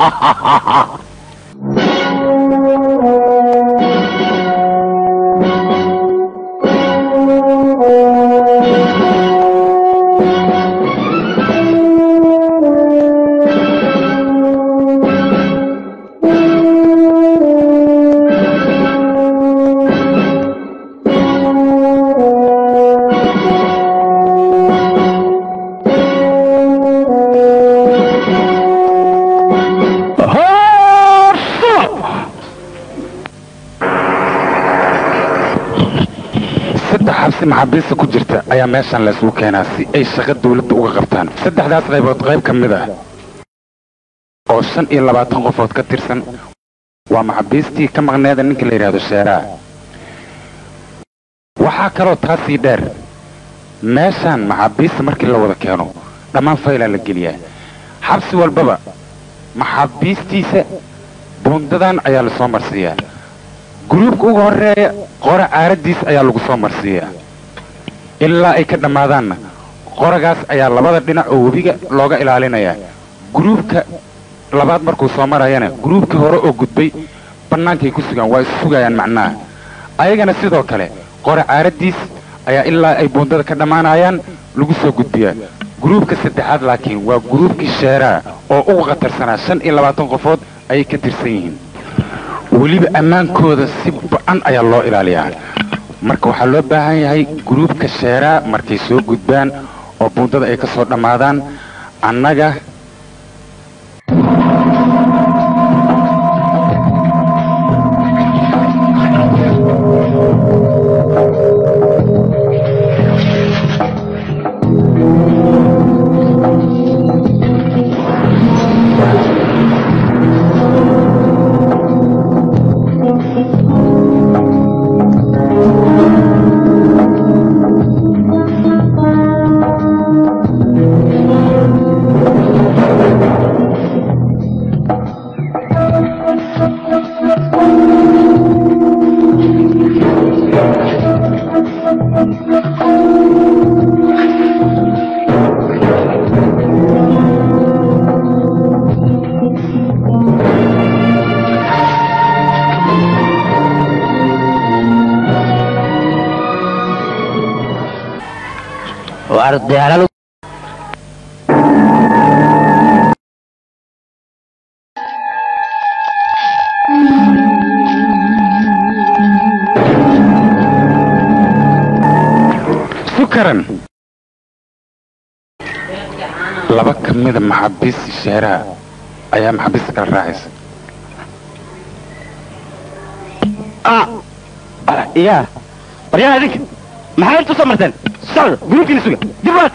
saddex xabsi maxaabiista ku jirta ayaa meeshan laysugu keenaa si ay shaqo dawladda uga qabtaan saddexdaas qaybood qayb ka mid ah oo shan iyo labaatan qofood ka tirsan waa maxaabiistii ka maqneeda ninka la yidhaahdo sheeraha waxaa kaloo taasii dheer meeshaan maxaabiista markii la wada keeno dhammaan faylaa la geliyaa xabsi walbaba maxaabiistiisa buundadan ayaa lasoo marsiiyaa gruubka ugu horeeya qora caaradiis ayaa lagu soo marsiiyaa ilaa ay ka dhammaadaanna qoragaas ayaa labada dhinac oo webiga looga ilaalinayaa gruubka labaad markuu soo marayana gruubkii hore oo gudbay bannaankay ku sugaan waa is sugayaan macnaha ayagana sidoo kale qora caaradiis ayaa ilaa ay buundada ka dhammaanayaan lagu soo gudbiyaa gruubka saddexaad laakiin waa gruubkii sheeraha oo ugu khatarsanaa shan iyo labaatan qofood ayay ka tirsan yihiin weliba ammaankooda si ba-an ayaa loo ilaaliyaa marka waxaa loo baahan yahay gruubka sheeraha markay soo gudbaan oo buundada ay ka soo dhammaadaan annaga ardayaal sukaran laba ka mida maxaabiista sheeraha ayaa maxaabiista kala raacaysa ya waryaa idinka maxaa intu soo marteen socda gruubkiina suga dib waata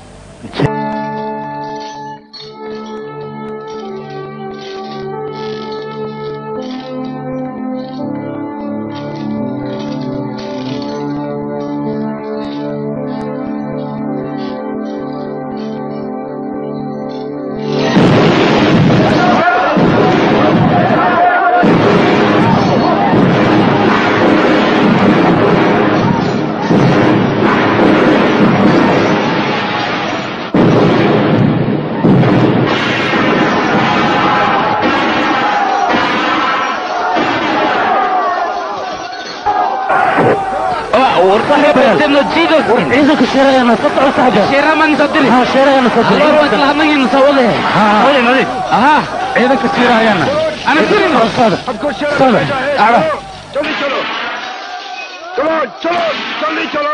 ciidanka sheerayana soo socda sheeraha maan soo diri ha sheerayana soo Haloor waa isla hadnagiina soo wadahe aha ciidanka siirahayaana ana dirin सबको शेर चलो, चलो जल्दी चलो चलो चलो जल्दी चलो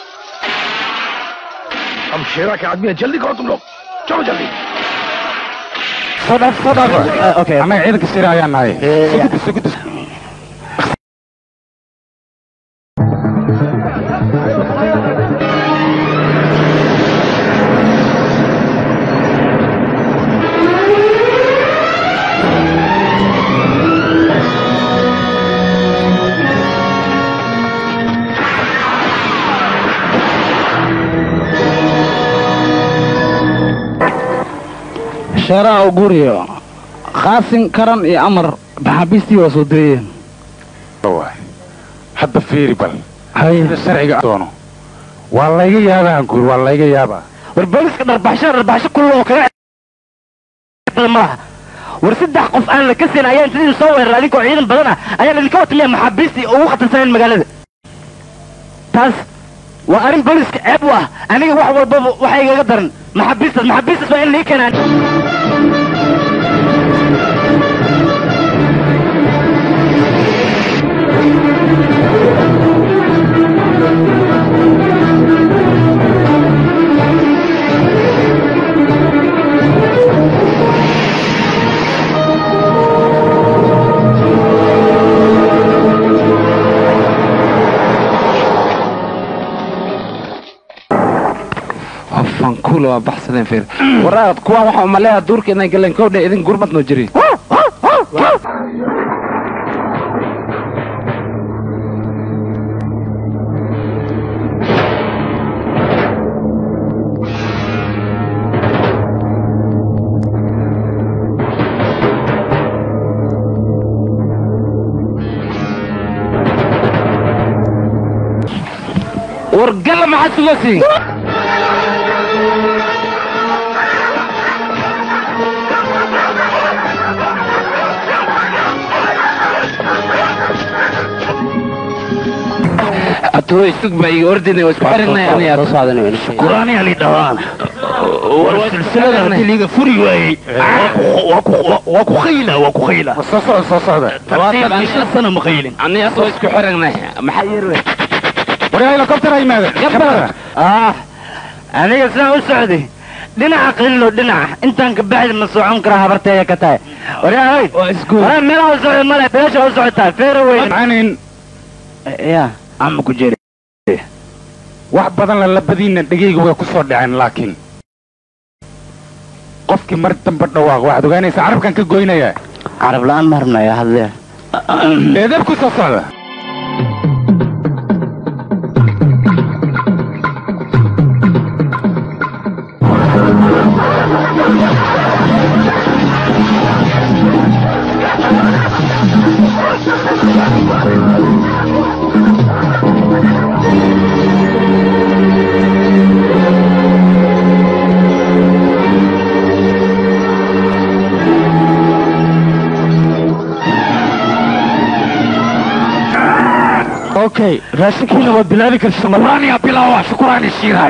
हम शेरा के आदमी हैं जल्दी करो तुम लोग चलो जल्दी soo dhaaf soo dhaaf okay annaga ciidanka siirahayaan nahay sugudda sugudda sheeraha uguriyo qaasin karan iyo amar maxaabiistii waa soo dirayeen waay hadda fiiri bal hay sida sharciga doono waa layga yaabaa guur waa layga yaabaa war booliska dharbaxsho dharbaxsho kullo oo kaga badan ma laha war saddex qof aan la kasin ayaa inta idin soo weeraray adinkoo ciidan badan ah ayaa idinka watamiya maxaabiistii ugu khatarsaneen magaalada taas waa arrin booliska ceeb u ah aniga wax walbaba waxa igaga daran maxaabiistaas maxaabiistaas waa in lii keenaan hofan kuula waa baxsadeen feer waraad kuwaan waxaa umaleeyaa duurka inay galeen kowdhe idin gurmad noo jiri wargalla maxaa sugasiin atoo isug baa iga ordinay waa isku xiranay aniga quraani ali dhahaan war silsilada haddii liiga furi waayey waa ku khayla waa ku khayla soo socda soo socda labaatan iyo shan sano ma khaylin ani asoo isku xiranay maxaa yeerwe waryaa helicopter ha yimaada gabdada ah aniga sidaan u socday dhinaca qililo dhinaca intaan ka baxdi ma socon karaa habarteeya ka tahay waryaa hoy waraa meelaha u socda male beesha u socotaa feera weyn aanin ya ama ku jere wax badan lalabadiinna dhegayga way ku soo dhaceen laakiin qofkii mar dambe dhawaaq waxaad ogaanaysaa carabkan ka goynaya carab la'aan ma rabnaya hadlee eedab ku soo socda okay raashinkiina waad bilaabi kartaa malaaniya bilaawa shukuraani shiiraay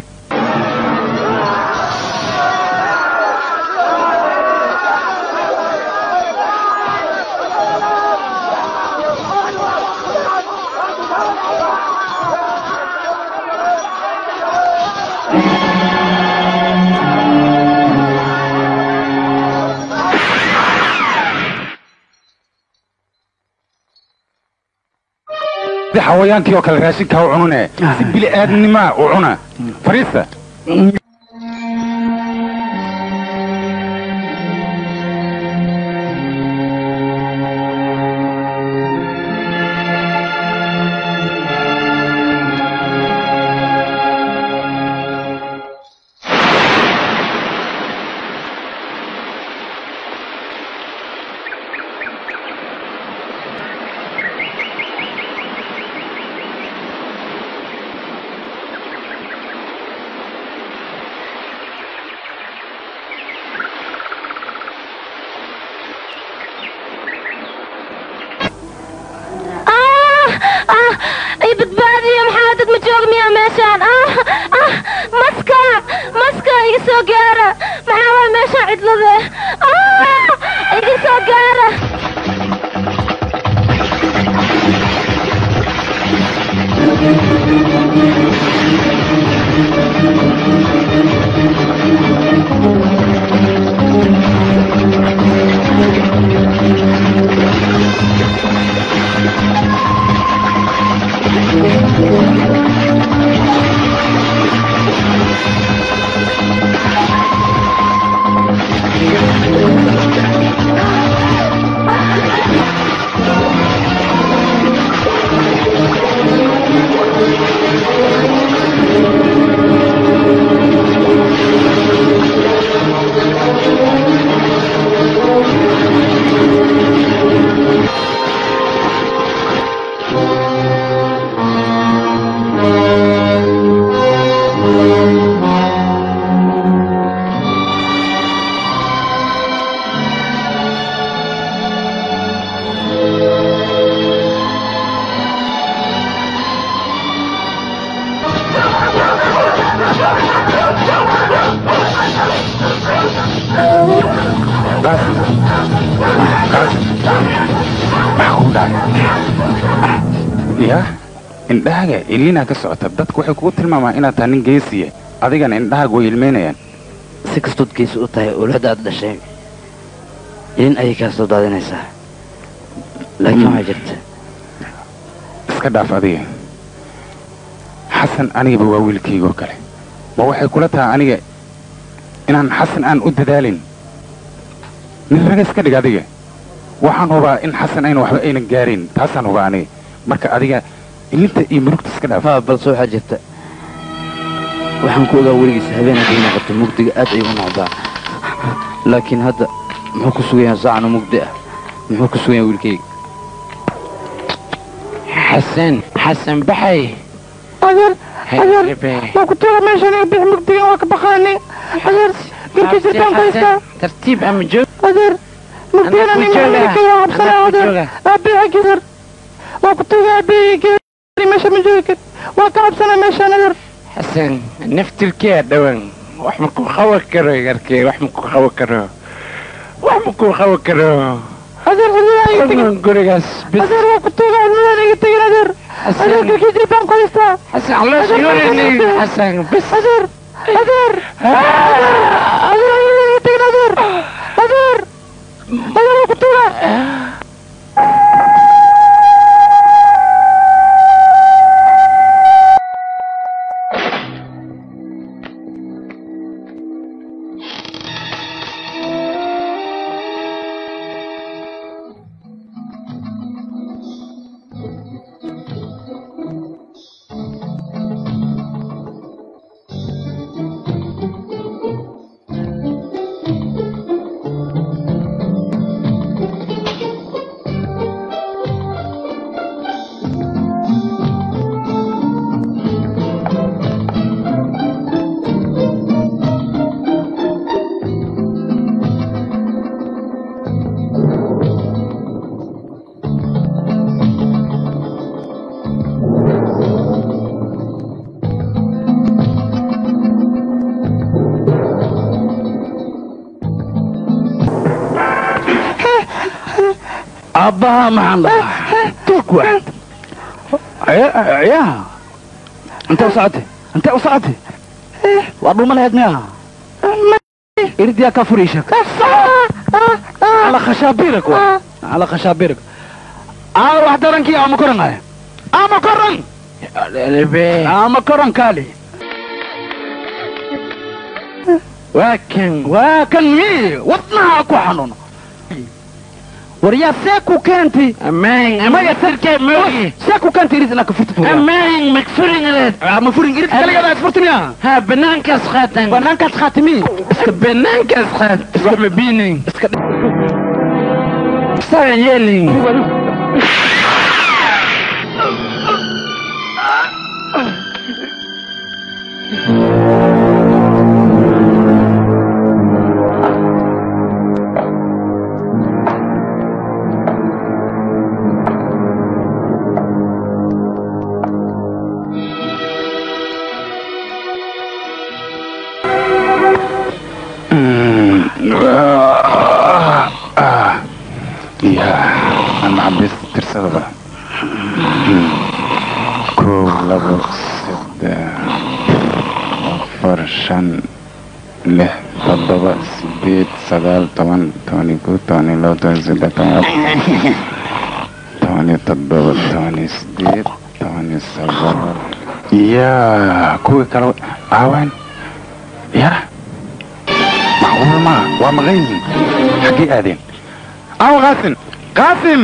si xawayaankii oo kale raashinkaa u cunune si bili aadnimaa u cuna fariista ay badbaadiyo maxaa dad ma joog miyaa meeshaan ah ah maska maska iga soo gaara maxaa waa meeshaan cidlade ah iga soo gaara ya indhahaga iliinaa ka socota dadku waxay kugu tilmaamaa inaad tahay nin geesiya adigana indhahaaga way ilmeynayaan si kastood geesi u tahay owladda aad dhashay ilin ayay kaa soo daadinaysaa laakiin waxaa jirta iska dhaaf adiga xasan anigaba waa wiilkaygoo kale ma waxay kula tahay aniga inaan xasan aan u dadaalin nin raga iska dhig adiga waxaan hubaa in xasan ayna waxba aynan gaarin taasaan hubaa aniga marka adiga ilinta iyo murugta iska dhaaf haa balse waxaa jirta waxaan ku ogaa weligiisa habeen hadday noqoto mugdiga aad ayuu u noqdaa laakiin hadda muxuu ku sugan yahay saacan oo mugdi ah muxuu ku sugan yahay wiilkayga xasan xasan baxay adeer adeer waa ku tuuga meeshan iga bix mugdigan waa ka baqaani adeer garka jirtaan haystaa tartiib ama joog adeer mugdigan Anaa ku ani jooga. maaa cabsana Anaa ku adeer jooga. aabiha gider waa ku tuuga aabihi meesha ma joogi kar waa ka cabsana meeshan adeer xasan naftilkee dhawan wax ma ku qaban karo yarkee wax ma ku qaban karo wax ma ku qaban karo adeer cidladaa iga tegin Qofkan gurigaas bis adeer waa ku tuuga cidladan iga tegin adeer adeer garka jirtaan ku haystaa xasan caloosh yoolini xasan bis adeer adeer adeer adeer iga tegin adeer adeer adeer waa ku tuuga aabbaha maxaan dhahaa tuug waaxid ya intee u socotay intee u socotay waa dhuma lahayd miya irdiyaa ka furiisha على خشابيرك wa على خشابيرك أنا واحد درنكي أما كرن هاي أما كرن أما كرن كالي واكن واكن مي وطنها أكو حنون وريا ساكو كانتي أمان ما يسرك موي ساكو كانتي ريد انك فرت فوق أمان مكفرين ريد مكفرين ريد كلا يلا فرتني ها بنانك خاتم بنانك خاتمي بنانك خاتم اسكت بيني اسكت Start yelling. ya aan maxabiis tirsadaba kow labo saddex afar shan lix toddoba sideed sagaal toban toban iyo kow toban iyo labo toban iyo saddex toban iyo afar toban iyo toddoba toban iyo sideed toban iyo sagaal ya kuwii kale aawan ya macquul ma waa maqan yihiin xaggee aadeen أو قاسم قاسم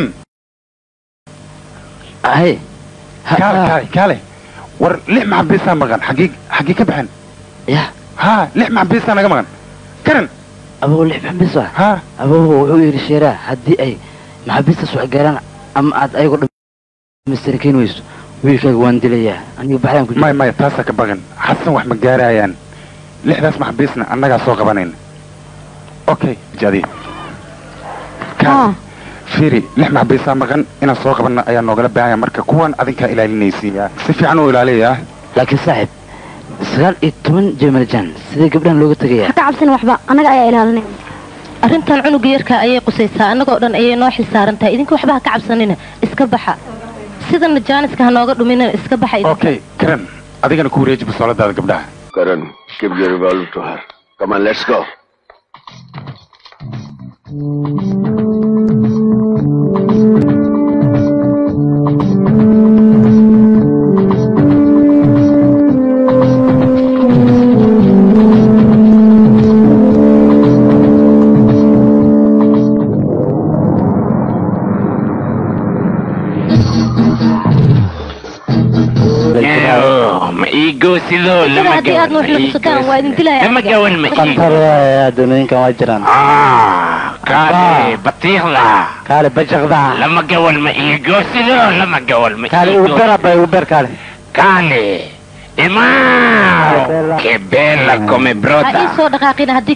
هاي كالي كالي كالي ور ليه مع بيسا مغان حقيق حقيقة بحن يا ها ليه مع بيسا أنا مغان كرن أبو ليه بحبسه ها أبو هو يري شيرا هدي أي محبسة سوى قران أم عاد أي قد مستركين ويسو ويلكا وان دليا أنا بحرام كنت ماي ماي تاسا كبغن حسن وح مقارايان ليه داس مع بيسنا أنا قاعد سوق بنين أوكي جديد كان فيري لح مع بيسا مغان إنا سوق بنا أيان نوغلا بايا مركا كوان أذنكا إلى النيسية سيفي عنو إلى ليه لكن صاحب sagaal iyo toban jemaljan sidee gabdhahan looga tegayaa ka cabsan waxba annaga ayaa ilaalinay arrintan cunuga yarka ayay qusaysaa annagoo dhan ayay noo xilsaaran tahay idinka waxba ha ka cabsanina iska baxa sidana jaaniska ha nooga dhuminina iska baxa idinka أوكي كرن أذيك كوري يجب السؤال هذا قبلها Karan, give your revolver to her. Come on, let's go. ma iigo sidoo Sida lama haddii aad nuux nuxsataan waa idin dilaya lama gawan ma qantar adduunooyinkan waa jiraan kaale batiiqda kaale bajaqda lama gawan ma iigo sidoo lama gawan ma kaale iigo uber abay uber kaale kaale Imao! Che bella come ha ii broda! soo dhaqaaqina haddii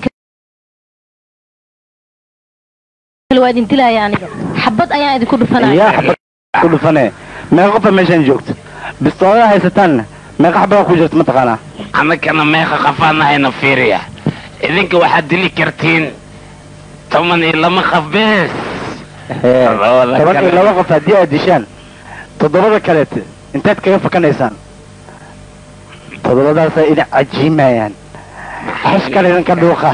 kale waa idin dilaya aniga xabad ayaan idinku dhufanaya yaa xabad ku dhufane meeqa qofa meeshaan joogto bistoolada haysataanna meeqa xabada ku jirto mataqaanaa annagana meeqa qafaanahayna fiiriya idinka waxaad dili kartiin toban iyo lama qaf bees Toddobada toban iyo kale. laba qof haddii aad dishaan toddobada kaleete intaad kaga fakanaysaan toddobadaasay idin cajiimayaan xash kale idinka dhuuqa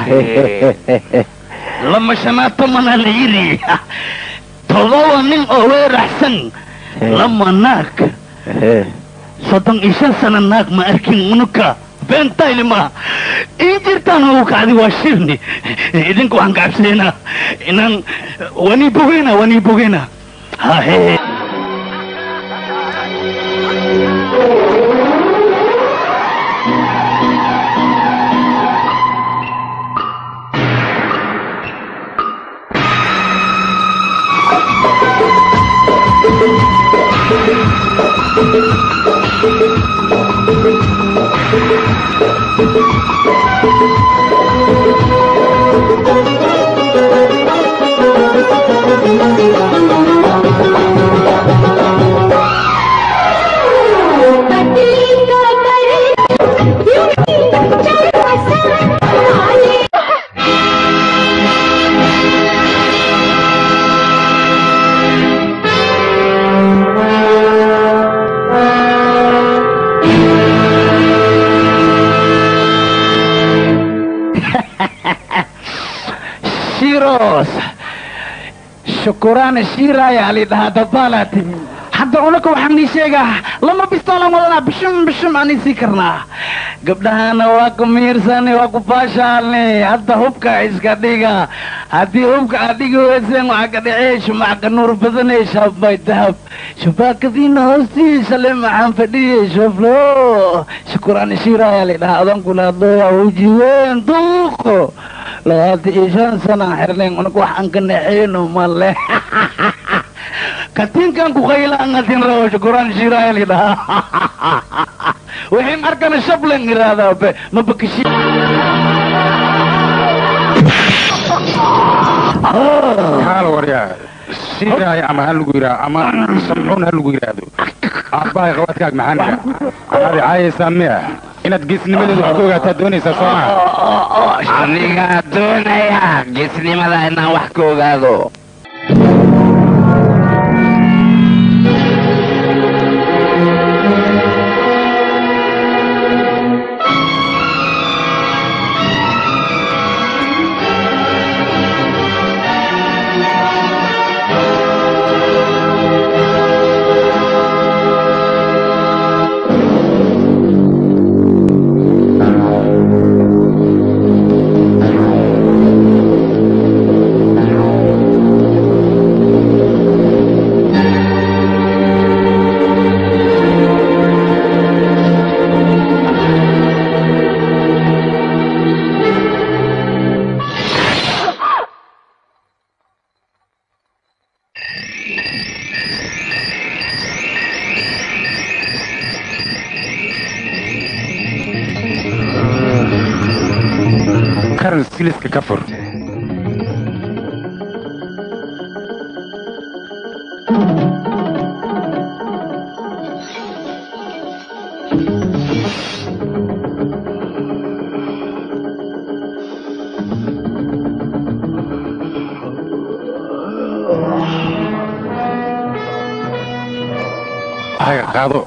lama shanaad tomana la yidhi todoba nin oo weeraxsan lama naag soddon iyo shan sana naag ma arkin unuka beentaylima ii jirtaan oo kacdi waa shirni idinka waxaan kacabsaynaa inaan wanii bogeyna wanii bogeyna hahe shiros shukuraan shiiraya lidhahaa dabaalaa timi hadda unaka waxaan ii sheegaa lama bistoolan wadanaa bishum bishum aan isii karnaa gabdhahana waa ku miirsani waa ku baashaalni hadda hubka iska dhiga haddii hubka aad dhigi weyseen waxaa ka dhacee shumac ka nuur badanee shaabay dahab shubaakadiina hoostiisa le maxaan fadhiyey shoflo shukuraan shiiraya lidhahaa adan kula hadlooya wejiween duuqo labaatan iyo shan sanaan xirnayn unaga wax aan ka naxeyno male katiinkan ku qaylaan adin rabo shukuraan shiiraya lidhahaa waxin arkana shablen iraahdaa be ma bakashi xaal waryaa shiiraaya ama ha lagu yidhaah ama samcuun ha lagu yidhaahdo aabbahay qabaadkaag maxaan idhaa waxaad icaayaysaa miya inaad geesnimadeedu wax ka ogaataa doonaysaa soo maha anigaa doonaya geesnimada inaan wax ka ogaado karan siliska ka fur haga qaado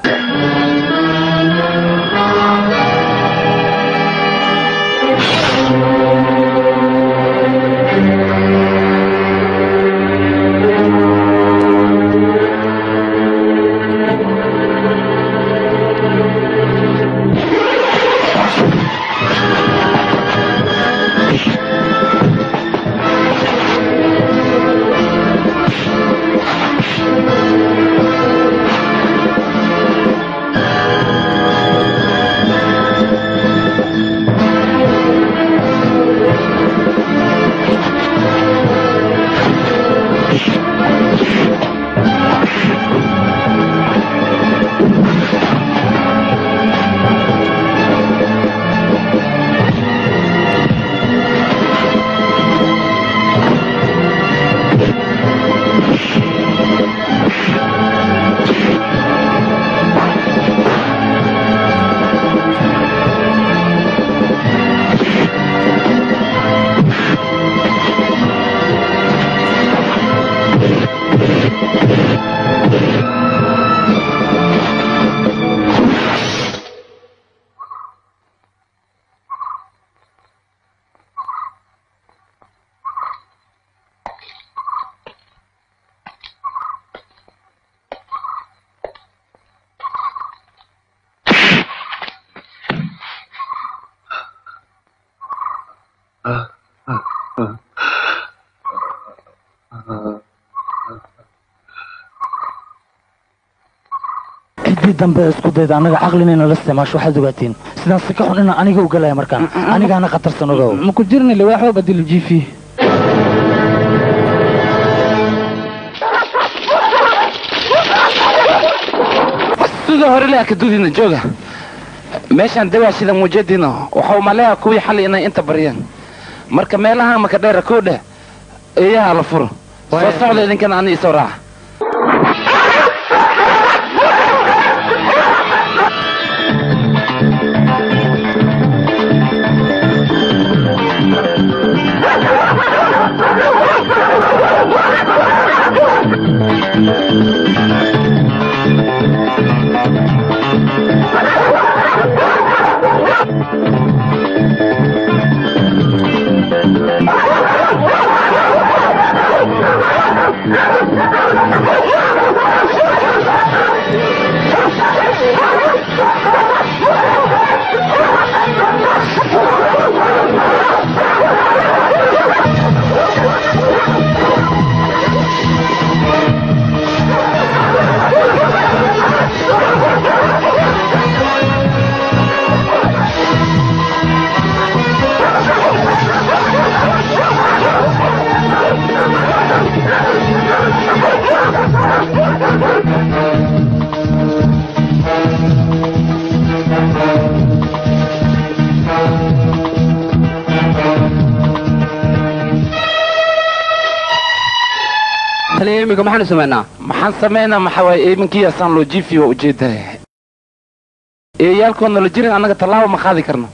ciddii dambe isku dayda annaga caqlinayna la isticmaasho waxaad ogaatiin sidaan si ka xun inaan aniga u galaya markaan anigaana khatarsan ogow ma ku jirna liwaaxoo badilo jiifi sida hore le akadudina jooga meeshaan dawaashida muujadiina waxa uu maleeyaa kuwii xali inay inta baryeen marka meelaha maka dheera koo dheh eeyaha la furo soo socda idinkana ani isoo raaca taliya iminka maxaanu samaynaa maxaan samaynaa maxaa waaye iminkiyaasaan loo jiifi waa ujeedaya eeyaalkoodna la jirin annaga tallaabo ma qaadi karno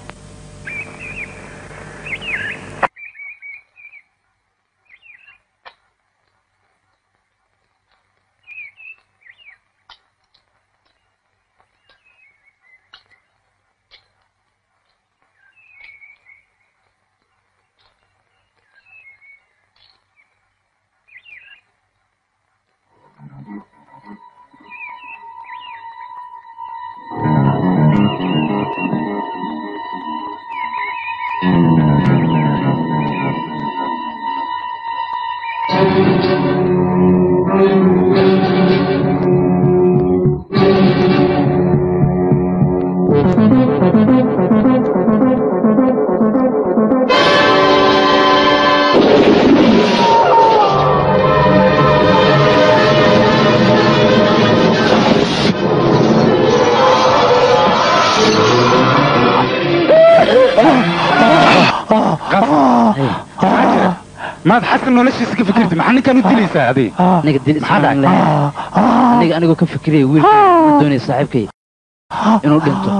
maad xasan noloshiisa ka fikirti maxaa ninkaan u dilaysaa adi aniga dil ismaan lahayn aniga anigoo ka fikiraya wiilka uu doonaya saaxiibkay inuu dhinto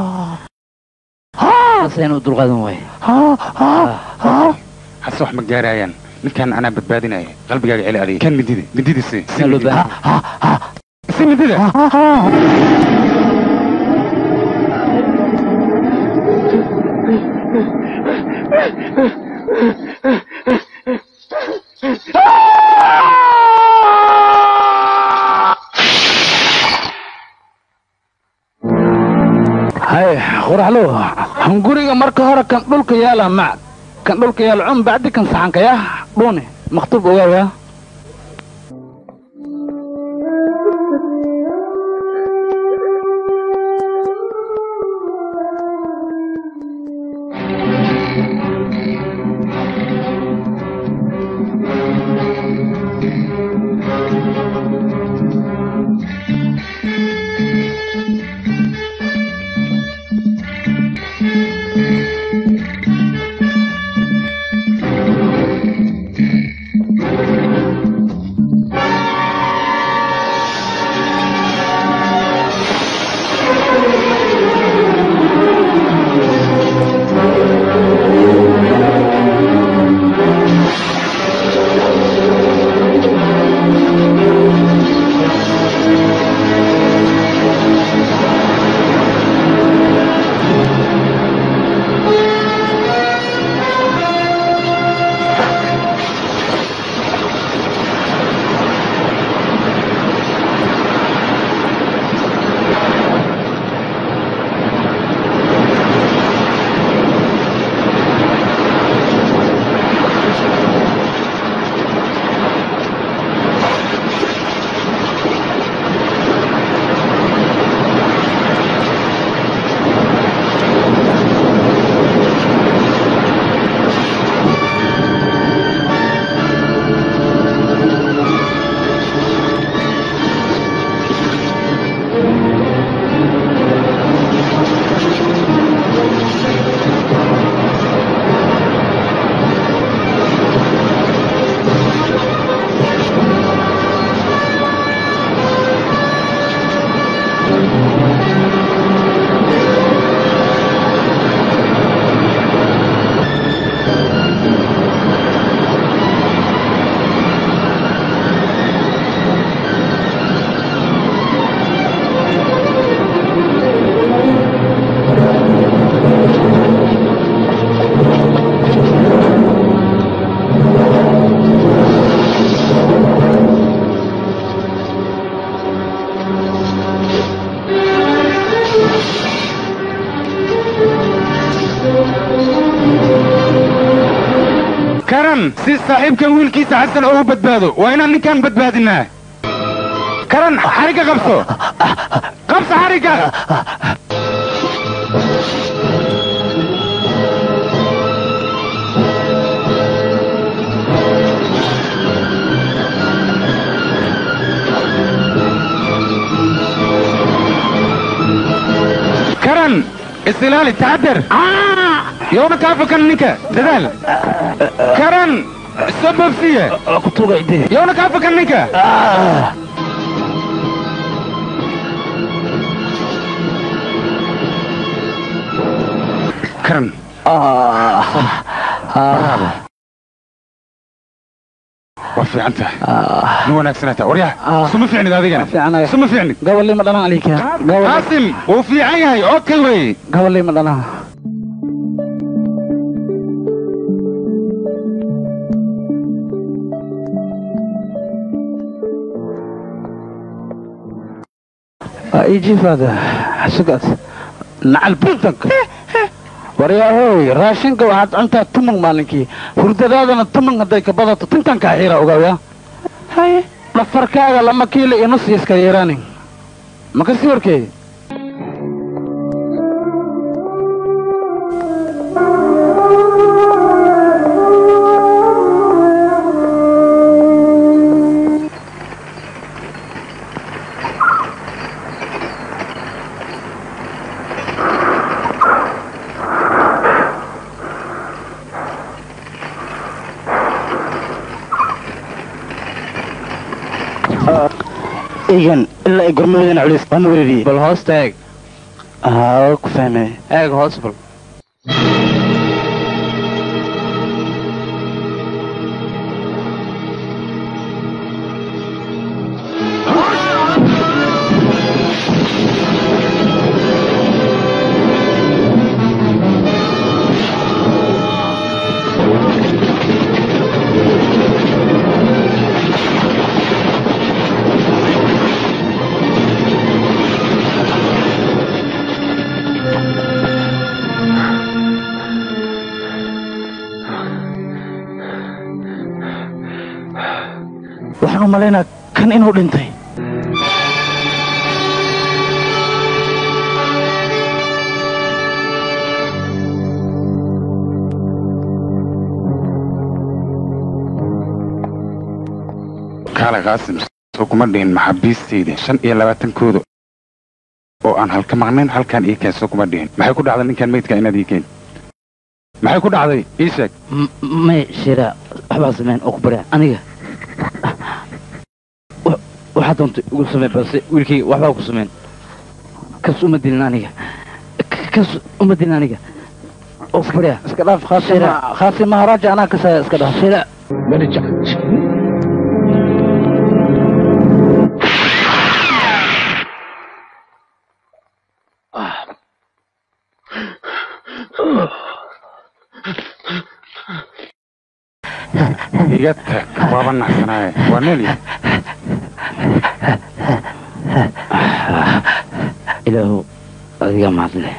ase inuu dulqaadan waayo hase wax ma gaarayaan ninkaan anaa badbaadinaya qalbigaaga celi adiga kan midida midida si si loo midida. si midida hay qoraxlo hunguriga marka hore kan dhulka yaala mac kan dhulka yaala cun bacdi kan saxanka yah dhuuni maktub ogaawaya karan si saaxiibkan wiilkiisa xasan ugu badbaado waa inaan ninkan badbaadinaa karan xarigga qabso qabso xarigga karan isilaali taxadar yowna kaafakan ninka dadaal karan soo boobsiye yowna kaafakan ninka karan waa fiican tahay ma wanaagsanaataa waryaha suma fiicnid adigana suma fiicnid gabalii ma dhalan alika qaasim wuu fiican yahay okay wey gabalii ma dhalan ijifaada xasugaas nacal buntanka waryaahoy raashinka waxaad cuntaa tuman maalinkii hurdadaadana tuman hadday ka badato tintankaa xiira ogaawya dhafarkaaga lama kiilo iyo nus iska yeeraanin maka sii horkeedi eegan ilaa ay gormadana culis waana weerariyey bal hoosta eeg haa ku fahmay eeg hoos bal waxaan u malaynaa kan inuu dhintay kaale qaasim soo kuma dhihin maxaabiistayda shan iyo labaatankooda oo aan halka maqnayn halkaan ii keen soo kuma dhihin maxay ku dhacday ninkan meydka inaad ii keen maxay ku dhacday ii sheeg may shira waxbaa sameyn oo ku barya aniga wa- waxaa doonta igu sameen balse wiilkayga waxbaa ku sameyn kas uma dilin aniga K- kas uma dilin aniga oo ku barya iska dhaaf khaasima khaasima haraaja anaa kasaya iska dhaaf shira iga tag waaba naxsanaaye waa nool yahay ilaahu adiga mahadle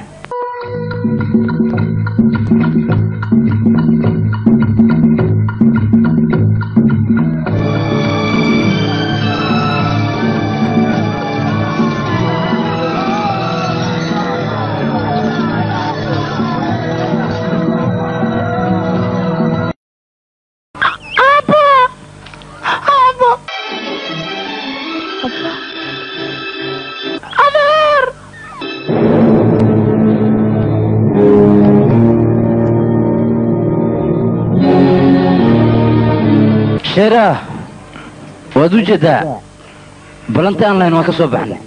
Abba! Abba! Adeer! sheera waad u jeedaa ballantii aan lahayn waan ka soo baxnay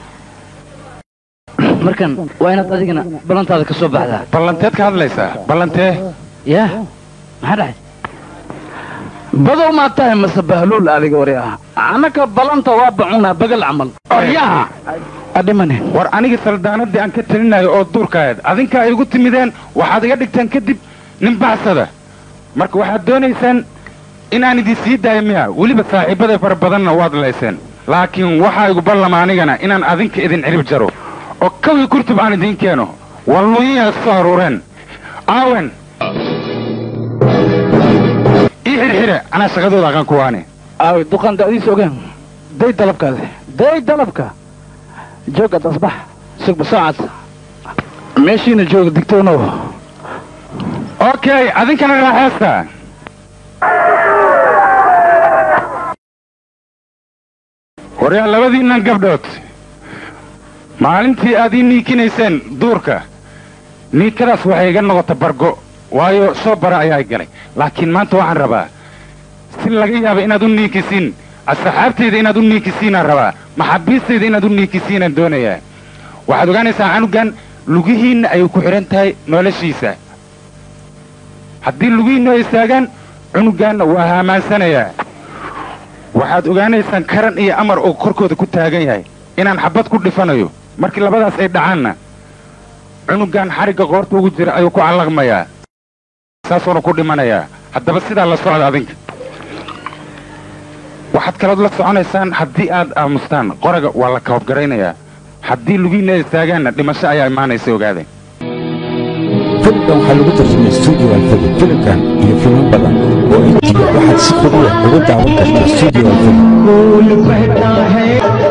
markan waa inaad adigana ballantaada ka soo baxdaa ballanteed ka hadlaysaa ballantee yaa maxaa dhacay badow maa tahay mase bahluul adiga wari ah annaka balanta waa bacunaa bagal camal oryaha adhimane war aniga saldaanadii aan ka talinayo oo duurkaayd adinkaa igu timideen waxaad iga dhigteen kadib nin bacsada marka waxaad doonaysaan inaan idin sii daayo miya weliba saaxiibbaday fara badanna waad layseen laakiin waxaa igu ballama anigana inaan adinka idin cirib jaro oo kawii kurtub aan idiin keeno walluyiyaa soo aruureen aawen xirxire anaa shaqadooda aqaan kuwaane aawi duqaan da'diisa ogaan day dalabkaade day dalabka joog ad asbax sugba saacad meeshiina jooga digtoonow okay adinkana raaxeesta waryaa labadiinnan gabdhood maalintii aad ii niikinayseen duurka niikadaas waxay iga noqota bargo waayo soo bara ayaa galay laakiin maanta waxaan rabaa si laga yaaba inaad u niikisiin asxaabtayda inaad u niikisiinaan rabaa maxaabiistayda inaad u niikisiinaan doonayaa waxaad ogaanaysaa canugan lugihiinna ayay ku xidhan tahay noloshiisa haddii lugihiinnu ay istaagaan cunugaanna waa haamaansanayaa waxaad ogaanaysaan karan iyo amar oo korkooda ku taagan yahay inaan xabbad ku dhifanayo markii labadaas ay dhacaanna cunugan xarigga qoorta ugu jira ayuu ku callaqmayaa saasuuna ku dhimanayaa haddaba sidaa la socda adinka waxaad kalood la soconaysaan haddii aad aamustaan qoraga waa la kababgaraynayaa haddii lugiinna ay istaagaanna dhimasho ayaa imaanaysa ogaadeen filimkan waxaa lagu tarjumay studio alfadi filimkan iyo filmo badan oo intiga waxaad si fudud uga daawan kartaa studio alfadi फूल बहता है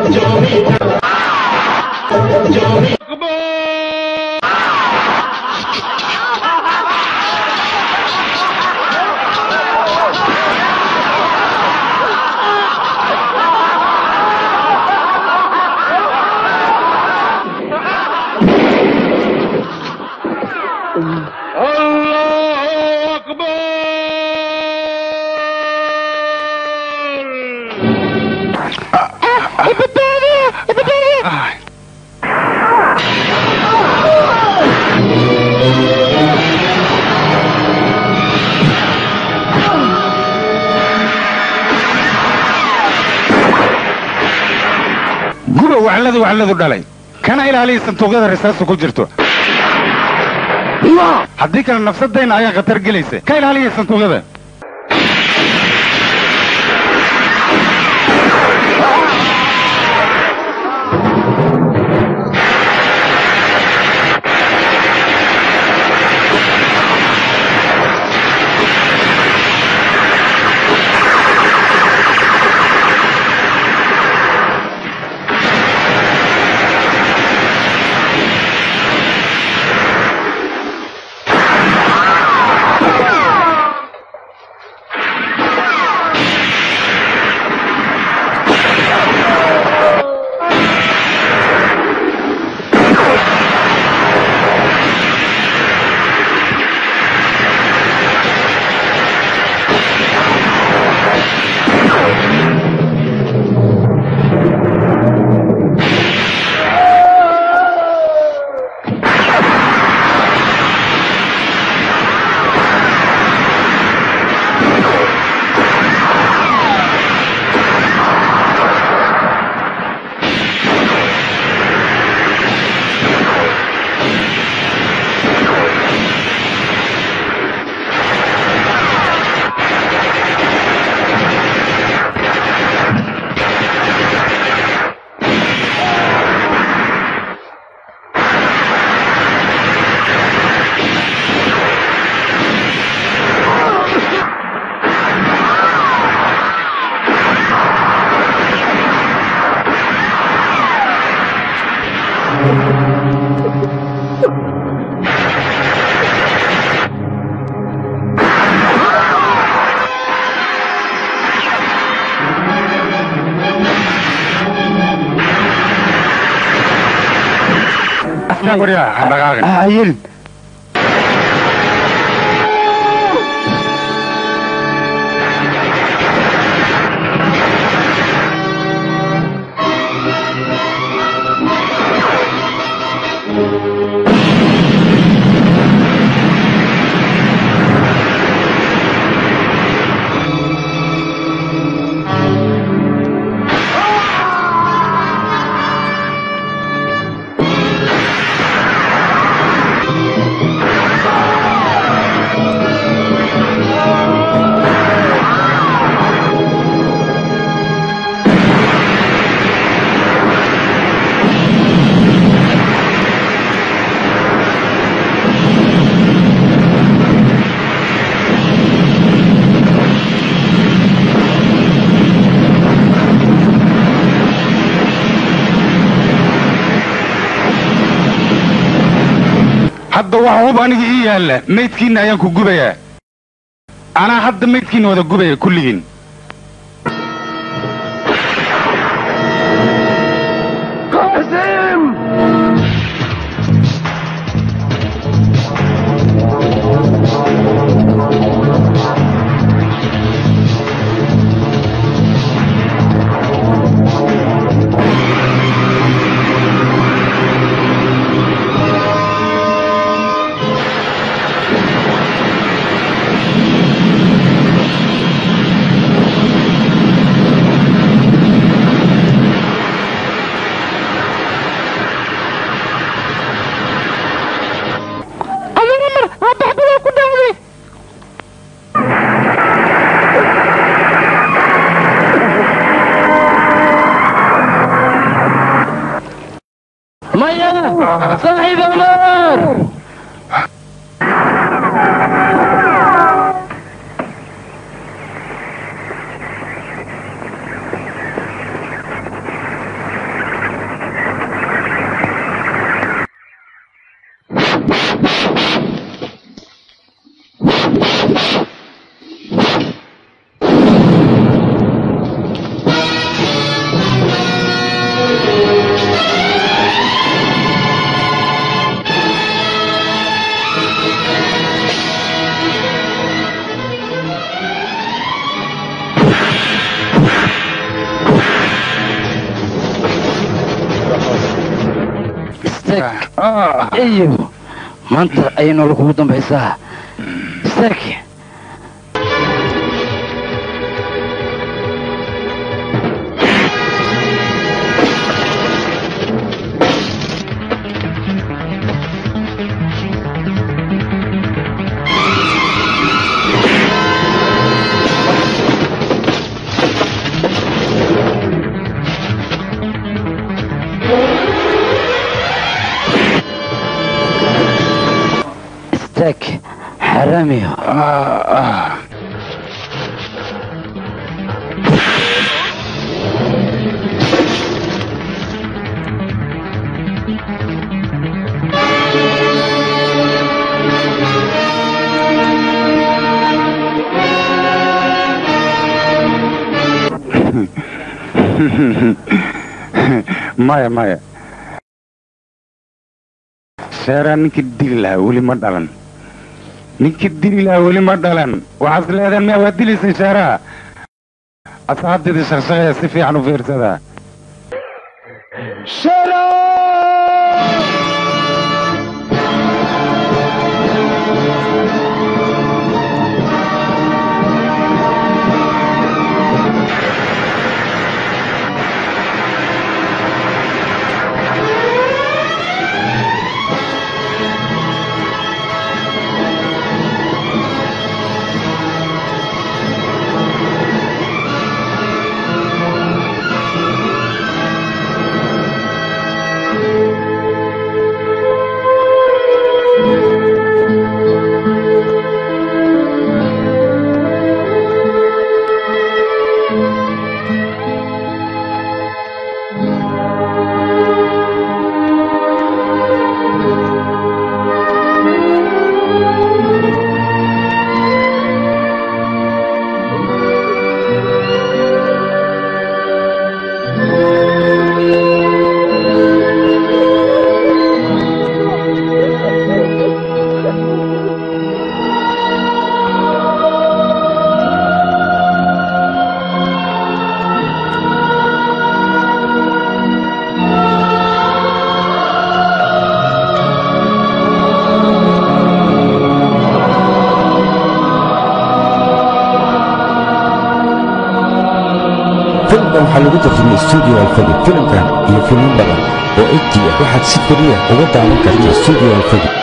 guba wacladu wacladu dhalay kana ilaaliya sanduuqyada risaastu ku jirto haddii kale nafsadayna ayaa khatar gelaysa ka ilaaliya sanduuqyada hayelin Thank wax hub aniga ii yaalla maydkiinna ayaan ku gubayaa anaa hadda maydkiinna wada gubaya kulligiin قاسم adiga mar abaxbada ku dhacday maya saaxiib amar istaag iyo maanta ayay nolol kugu dambaysaa istaag istaag xaraamiyo maya maya sheeraa ninkii dili lahaa weli ma dhalan ninkii dili lahaa weli ma dhalan waxaad leedeen miya waa dilaysay sheeraha asxaabteedii shaqshaqaya si fiican u fiirsadaa filimkan waxaa lagu tarjumay stuudio alfadi filimkan iyo filmo badan oo egt ah waxaad si keliya uga daawan kartaa stuudio alfadi